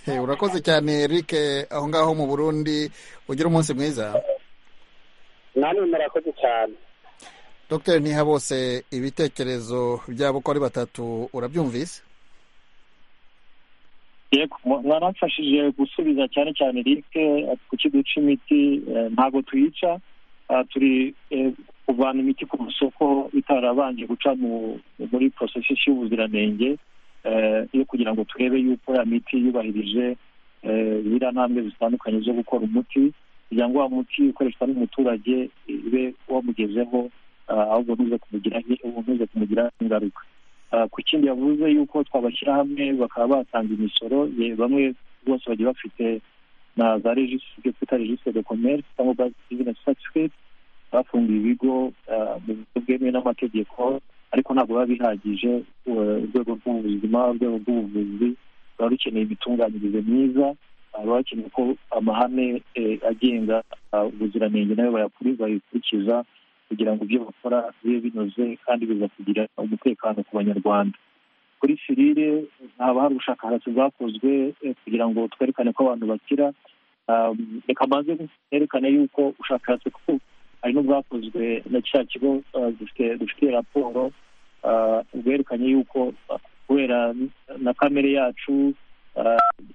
Eh, urakoze cyane eric aho ngaho mu burundi ugira umunsi mwiza namwe murakoze cyane dr ntihabose ibitekerezo byabo uko ari batatu urabyumvise yego mu- mwaramfashije gusubiza cyane cyane rike kuki duca imiti eh, ntabwo tuyica Ah, turi eh, kuvana imiti ku masoko itarabanje guca mu- muri porosesi y'ubuziranenge eh, yo kugira ngo turebe yuko ya miti yubahirije eh, ziriya ntambwe zitandukanye zo gukora umuti kugira ngo wa muti ukoreshwa n'umuturage ibe wamugezeho ah, ahubwo ntuze kumugiraho- ntuze kumugiraho ingaruka Ah, ku kindi yavuze yuko twabashyira hamwe bakaba batanga imisoro ye- bamwe bose bagiye bafite na za registre ibyo twita registre de commerce cyangwa business certificate bafungiye ibigo mu buryo bwemewe n'amategeko ariko ntabwo biba bihagije urwego rw'ubuzima urwego rw'ubuvuzi ruba rukeneye imitunganyirize myiza baba bakeneye ko amahame agenga ubuziranenge nayo bayakurikiza kugira ngo ibyo bakora bibe binoze kandi bizakugira umutekano ku banyarwanda kuri firire haba hari ubushakashatsi bwakozwe kugira ngo twerekane ko abantu bakira reka mbanze nerekane yuko ubushakashatsi kuko hari n'ubwakozwe na kiriya kigo dufite raporo bwerekanye yuko kubera na kamere yacu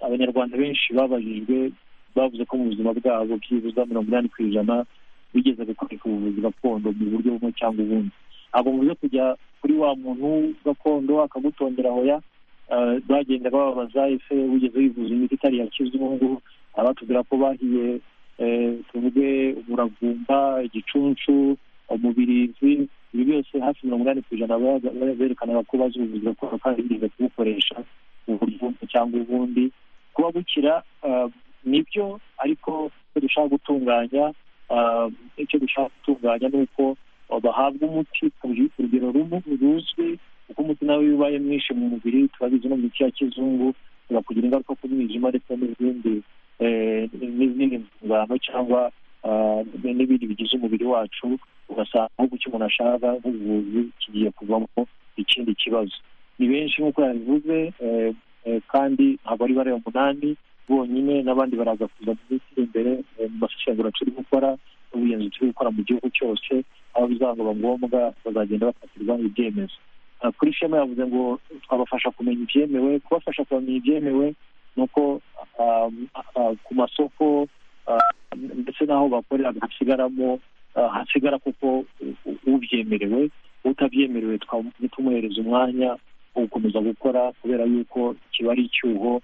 abanyarwanda benshi babajijwe bavuze ko mu buzima bwabo byibuza mirongo inani ku ijana bigeze gukoreka ubuvuzi gakondo mu buryo bumwe cyangwa ubundi ntabwo muze kujya kuri wa muntu gakondo akagutondera hoya bagenda bababaza ese wigeze wivuza imiti itari ya kizungu abatubwira ko bahiye tuvuge umuravumba igicuncu umubirizi ibi byose hafi mirongo inani ku ijana berekanaga ko bazi ubuvuzi gakondo kandi bigeze kubukoresha mu buryo bumwe cyangwa ubundi kuba bukira nibyo ariko icyo dushaka gutunganya icyo dushaka gutunganya ni uko bahabwa umuti ku rugero ruzwi kuko umuti nawe iyo ubaye mwinshi mu mubiri turabizi no mu miti ya kizungu tugakugira ingaruka ku mwijima ndetse n'izindi n'izindi ngano cyangwa n'ibindi bigize umubiri wacu ugasanga ahubwo icyo umuntu ashaka nk'ubuvuzi kigiye kuvamo ikindi kibazo ni benshi nk'uko yabivuze kandi ntabwo ari bare umunani bonyine n'abandi baraza kuza mu minsi iri imbere mu masesengura turi gukora n'ubugenzi turi gukora mu gihugu cyose aho bizaba ngombwa bazagenda bafatirwa ibyemezo kuri shema yavuze ngo twabafasha kumenya ibyemewe kubafasha kumenya ibyemewe ni uko ku masoko ndetse n'aho bakorera hasigaramo hasigara kuko ubyemerewe utabyemerewe ntitumuhereze umwanya wo gukomeza gukora kubera yuko kiba ari icyuho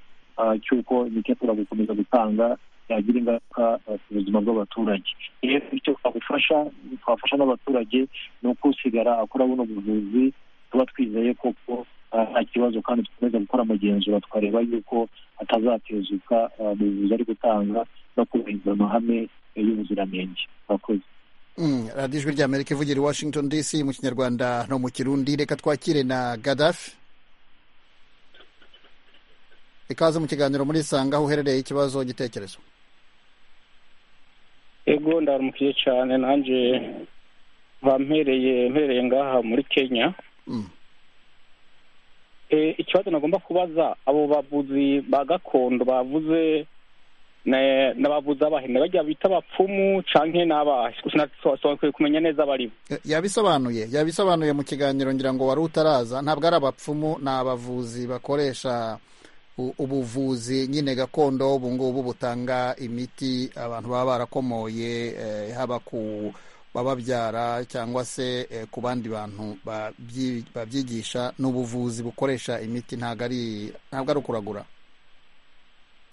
cy'uko imiti yatura gukomeza gutanga yagira ingaruka ku buzima bw'abaturage rero icyo twagufasha twafasha n'abaturage ni ukusigara akora buno buvuzi tuba twizeye koko nta kibazo kandi dukomeza gukora amagenzura tukareba yuko atazatezuka mu buvuzi ari gutanga no kubahiriza amahame y'ubuziranenge murakoze radiyo ijwi rya amerika ivugira i washington dc mu kinyarwanda no mu kirundi reka twakire na gadafi ikaze mu kiganiro muri sanga aho uherereye ikibazo gitekerezo ego ndarumukiye cyane nanjye bampereye mpereye ngaha muri kenya ikibazo nagomba kubaza abo bavuzi ba gakondo bavuze n'abavuzi abahene bajya bita abapfumu cyangwa n'abahe sinakwiye kumenya neza abari yabisobanuye yabisobanuye mu kiganiro ngira ngo wari utaraza ntabwo ari abapfumu ni abavuzi bakoresha ubuvuzi nyine gakondo ubu ngubu butanga imiti abantu baba barakomoye haba ku bababyara cyangwa se ku bandi bantu babyigisha n'ubuvuzi bukoresha imiti ntabwo ari ntabwo ari ukuragura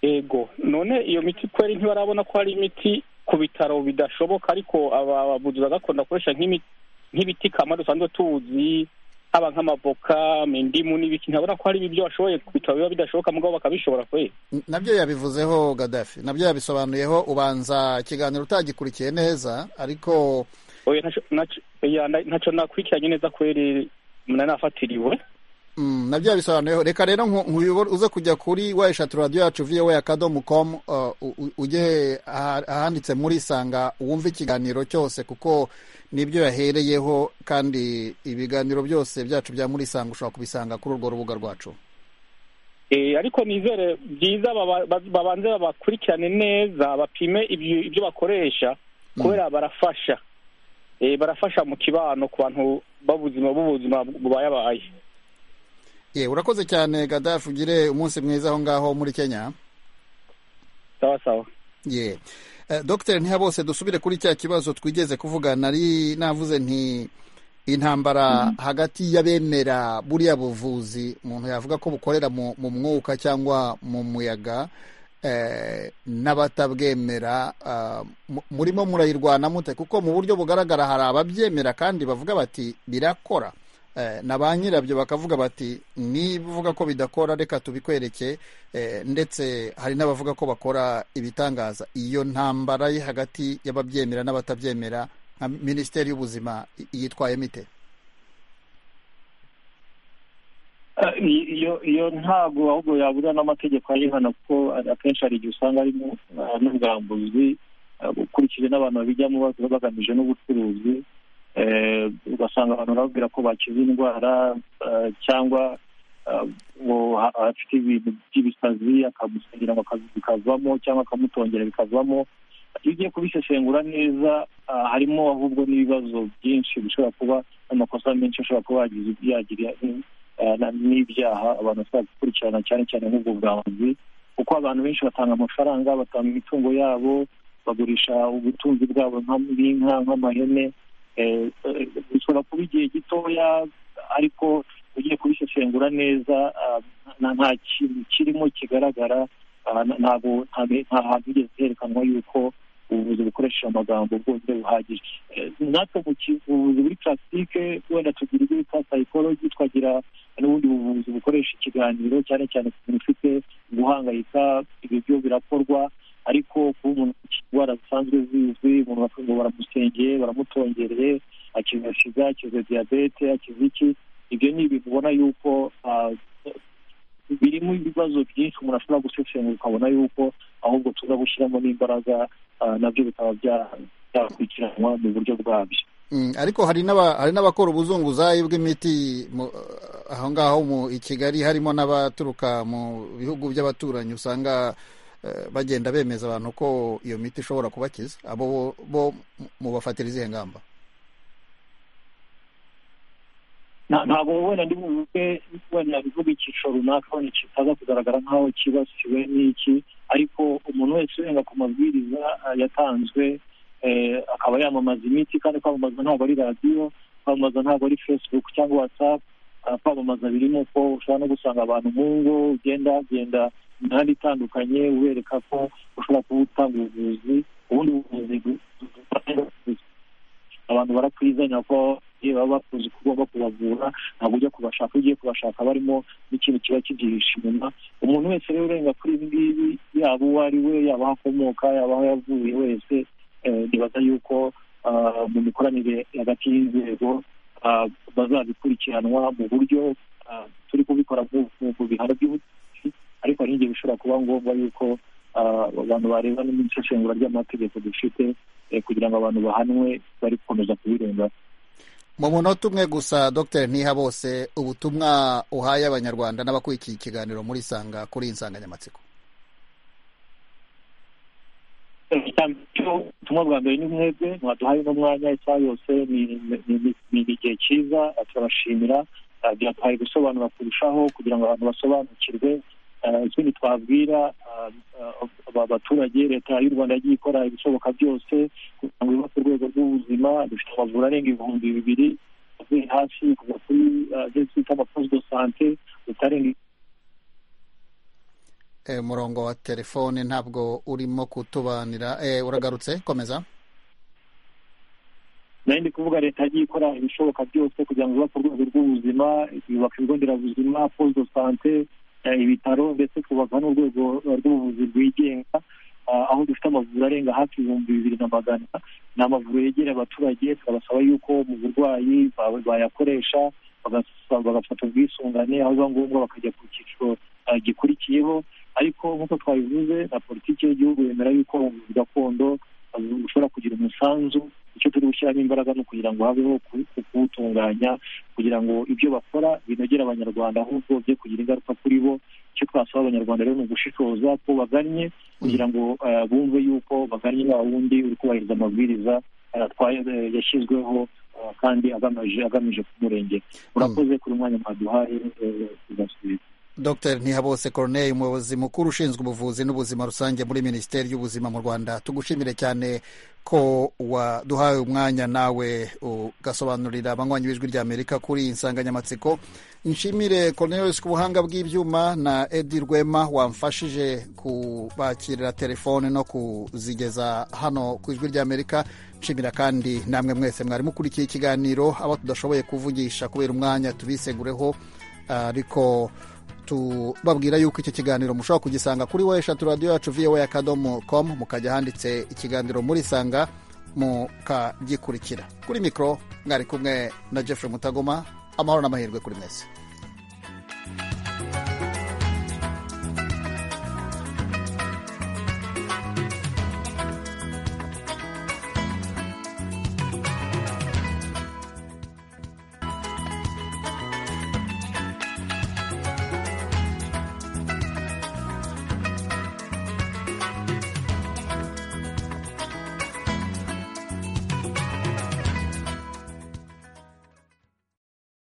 yego none iyo miti kubera ntibarabona ko hari imiti ku bitaro bidashoboka ariko abavuzi gakondo bakoresha nk'ibiti kamara dusanzwe tuzi haba nk'amavoka indimu n'ibiki ntabona ko hari ibyo bashoboye bitaba biba bidashoboka mugabo bakabishobora kwe nabyo yabivuzeho gadafi nabyo yabisobanuyeho ubanza ikiganiro utagikurikiye neza ariko ntacyo nakurikiranye neza kubera nanafatiriwe nabyo yabisobanuyeho reka rero uze kujya kuri wayishatu radiyo yacu viyowe akadomo komu ujye ahanditse muri sanga wumve ikiganiro cyose kuko nibyo yahereyeho kandi ibiganiro byose byacu bya muri sanga ushobora kubisanga kuri urwo rubuga rwacu ariko nizere byiza babanze babakurikirane neza bapime ibyo bakoresha kubera barafasha barafasha mu kibano ku bantu b'ubuzima b'ubuzima bubayabaye urakoze cyane gadafu ugire umunsi mwiza aho ngaho muri kenya sawa sawa ye dogiteri ntihabose dusubire kuri cya kibazo twigeze kuvuga nari navuze nti intambara hagati y'abemera buriya buvuzi umuntu yavuga ko bukorera mu mwuka cyangwa mu muyaga n'abatabwemera murimo murayirwana mute kuko mu buryo bugaragara hari ababyemera kandi bavuga bati birakora na ba nyirabyo bakavuga bati niba uvuga ko bidakora reka tubikwereke ndetse hari n'abavuga ko bakora ibitangaza iyo ntambara ye hagati y'ababyemera n'abatabyemera nka minisiteri y'ubuzima yitwayemo ite iyo iyo ntabwo ahubwo yabura n'amategeko ayihana kuko akenshi hari igihe usanga ari n'ubwambuzi ukurikije n'abantu babijyamo bagamije n'ubucuruzi ugasanga abantu bababwira ko bakize indwara cyangwa afite ibintu by'ibisazi akamusangira ngo bikavamo cyangwa akamutongera bikavamo iyo ugiye kubisesengura neza harimo ahubwo n'ibibazo byinshi bishobora kuba n'amakosa menshi ashobora kuba yagira n'ibyaha abantu bashobora gukurikirana cyane cyane nk'ubwo bwambuzi kuko abantu benshi batanga amafaranga batanga imitungo yabo bagurisha ubutunzi bwabo nk'inka nk'amahene bishobora kuba igihe gitoya ariko ugiye kubisesengura neza nta kintu kirimo kigaragara ntabwo nta hantu higeze herekanwa yuko ubuvuzi bukoresheje amagambo bwose buhagije natwe mu buvuzi buri purasitike wenda tugira ibyo bita sayikoloji twagira n'ubundi buvuzi bukoresha ikiganiro cyane cyane ku muntu ufite guhangayika ibyo birakorwa ariko kuba umuntu ufite indwara zisanzwe zizwi umuntu bafungo baramusengeye baramutongereye akiza shiga akiza diyabete akiza iki ibyo ni ibintu ubona yuko birimo ibibazo byinshi umuntu ashobora gusesengura ukabona yuko ahubwo tuza gushyiramo n'imbaraga nabyo bikaba byakurikiranwa mu buryo bwabyo ariko hari n'abakora ubuzunguzayi bw'imiti aho ngaho i kigali harimo n'abaturuka mu bihugu by'abaturanyi usanga bagenda bemeza abantu ko iyo miti ishobora kubakiza abo bo mubafatira izihe ngamba ntabwo wenda ndi buvuge wenda bivuga icyiciro runaka wenda kitaza kugaragara nk'aho kibasiwe n'iki ariko umuntu wese urenga ku mabwiriza yatanzwe akaba yamamaza imiti kandi kwamamaza ntabwo ari radiyo kwamamaza ntabwo ari facebook cyangwa whatsapp kwamamaza birimo ko ushobora no gusanga abantu mu ngo ugenda hagenda imihanda itandukanye ubereka ko ushobora kuba utanga ubuvuzi ubundi buvuzi abantu barakwirizanya ko iyo baba bakuzi ko ugomba kubavura ntabwo ujya kubashaka ugiye kubashaka barimo n'ikintu kiba kibyihishe inyuma umuntu wese rero urenga kuri ibi ngibi yaba uwo ari we yaba aho akomoka yaba aho yavuye wese nibaza yuko mu mikoranire hagati y'inzego bazabikurikiranwa mu buryo turi kubikora mu bihano by'ubutegetsi ariko hari igihe bishobora kuba ngombwa yuko abantu bareba n'isesengura ry'amategeko dufite kugira ngo abantu bahanwe bari gukomeza kubirengaho mu munota umwe gusa dr ntiha bose ubutumwa uhaye abanyarwanda n'abakurikiye ikiganiro muri sanga kuri iyi nsanganyamatsiko ubutumwa bwa mbere ni mwebwe mwaduhaye n'umwanya isaha yose ni igihe cyiza turabashimira byatwaye gusobanura kurushaho kugira ngo abantu basobanukirwe ikindi twabwira abaturage leta y'u rwanda yagiye ikora ibishoboka byose kugira ngo yubake urwego rw'ubuzima dufite amavuriro arenga ibihumbi bibiri avuye hasi kuva kuri ageze twita amaposite sante utarenga umurongo wa telefone ntabwo urimo kutubanira uragarutse komeza nayo ndi kuvuga leta yagiye ikora ibishoboka byose kugira ngo yubake urwego rw'ubuzima yubaka ibigo nderabuzima posite sante ibitaro ndetse twubaka n'urwego rw'ubuvuzi bwigenga aho dufite amavuriro arenga hafi ibihumbi bibiri na magana ni amavuriro yegereye abaturage tukabasaba yuko mu burwayi bayakoresha bagafata ubwisungane aho biba ngombwa bakajya ku cyiciro gikurikiyeho ariko nk'uko twabivuze na politiki y'igihugu yemera yuko ubuvuzi gakondo bushobora kugira umusanzu icyo turi gushyiramo imbaraga ni ukugira ngo habeho kuwutunganya kugira ngo ibyo bakora binogere abanyarwanda ahubwo bye kugira ingaruka kuri bo icyo twasaba abanyarwanda rero ni ugushishoza ko bagannye kugira ngo bumve yuko bagannye nta wundi uri kubahiriza amabwiriza yashyizweho kandi agamije agamije kumurengera urakoze kuri umwanya mwaduhaye tugasubiza dr ntihabose corneille umuyobozi mukuru ushinzwe ubuvuzi n'ubuzima rusange muri minisiteri y'ubuzima mu rwanda tugushimire cyane ko waduhaye umwanya nawe ugasobanurira abanywanyi b'ijwi rya amerika kuri iyi nsanganyamatsiko nshimire corneille ku buhanga bw'ibyuma na edi rwema wamfashije kubakirira telefone no kuzigeza hano ku ijwi rya amerika nshimira kandi namwe mwese mwari mukurikiye ikiganiro abo tudashoboye kuvugisha kubera umwanya tubisegureho ariko tubabwira yuko icyo kiganiro mushobora kugisanga kuri wa eshatu radiyo yacu viyowe akadomo komu mukajya handitse ikiganiro muri sanga mukagikurikira kuri mikoro mwari kumwe na Jeffrey mutagoma amahoro n'amahirwe kuri mwese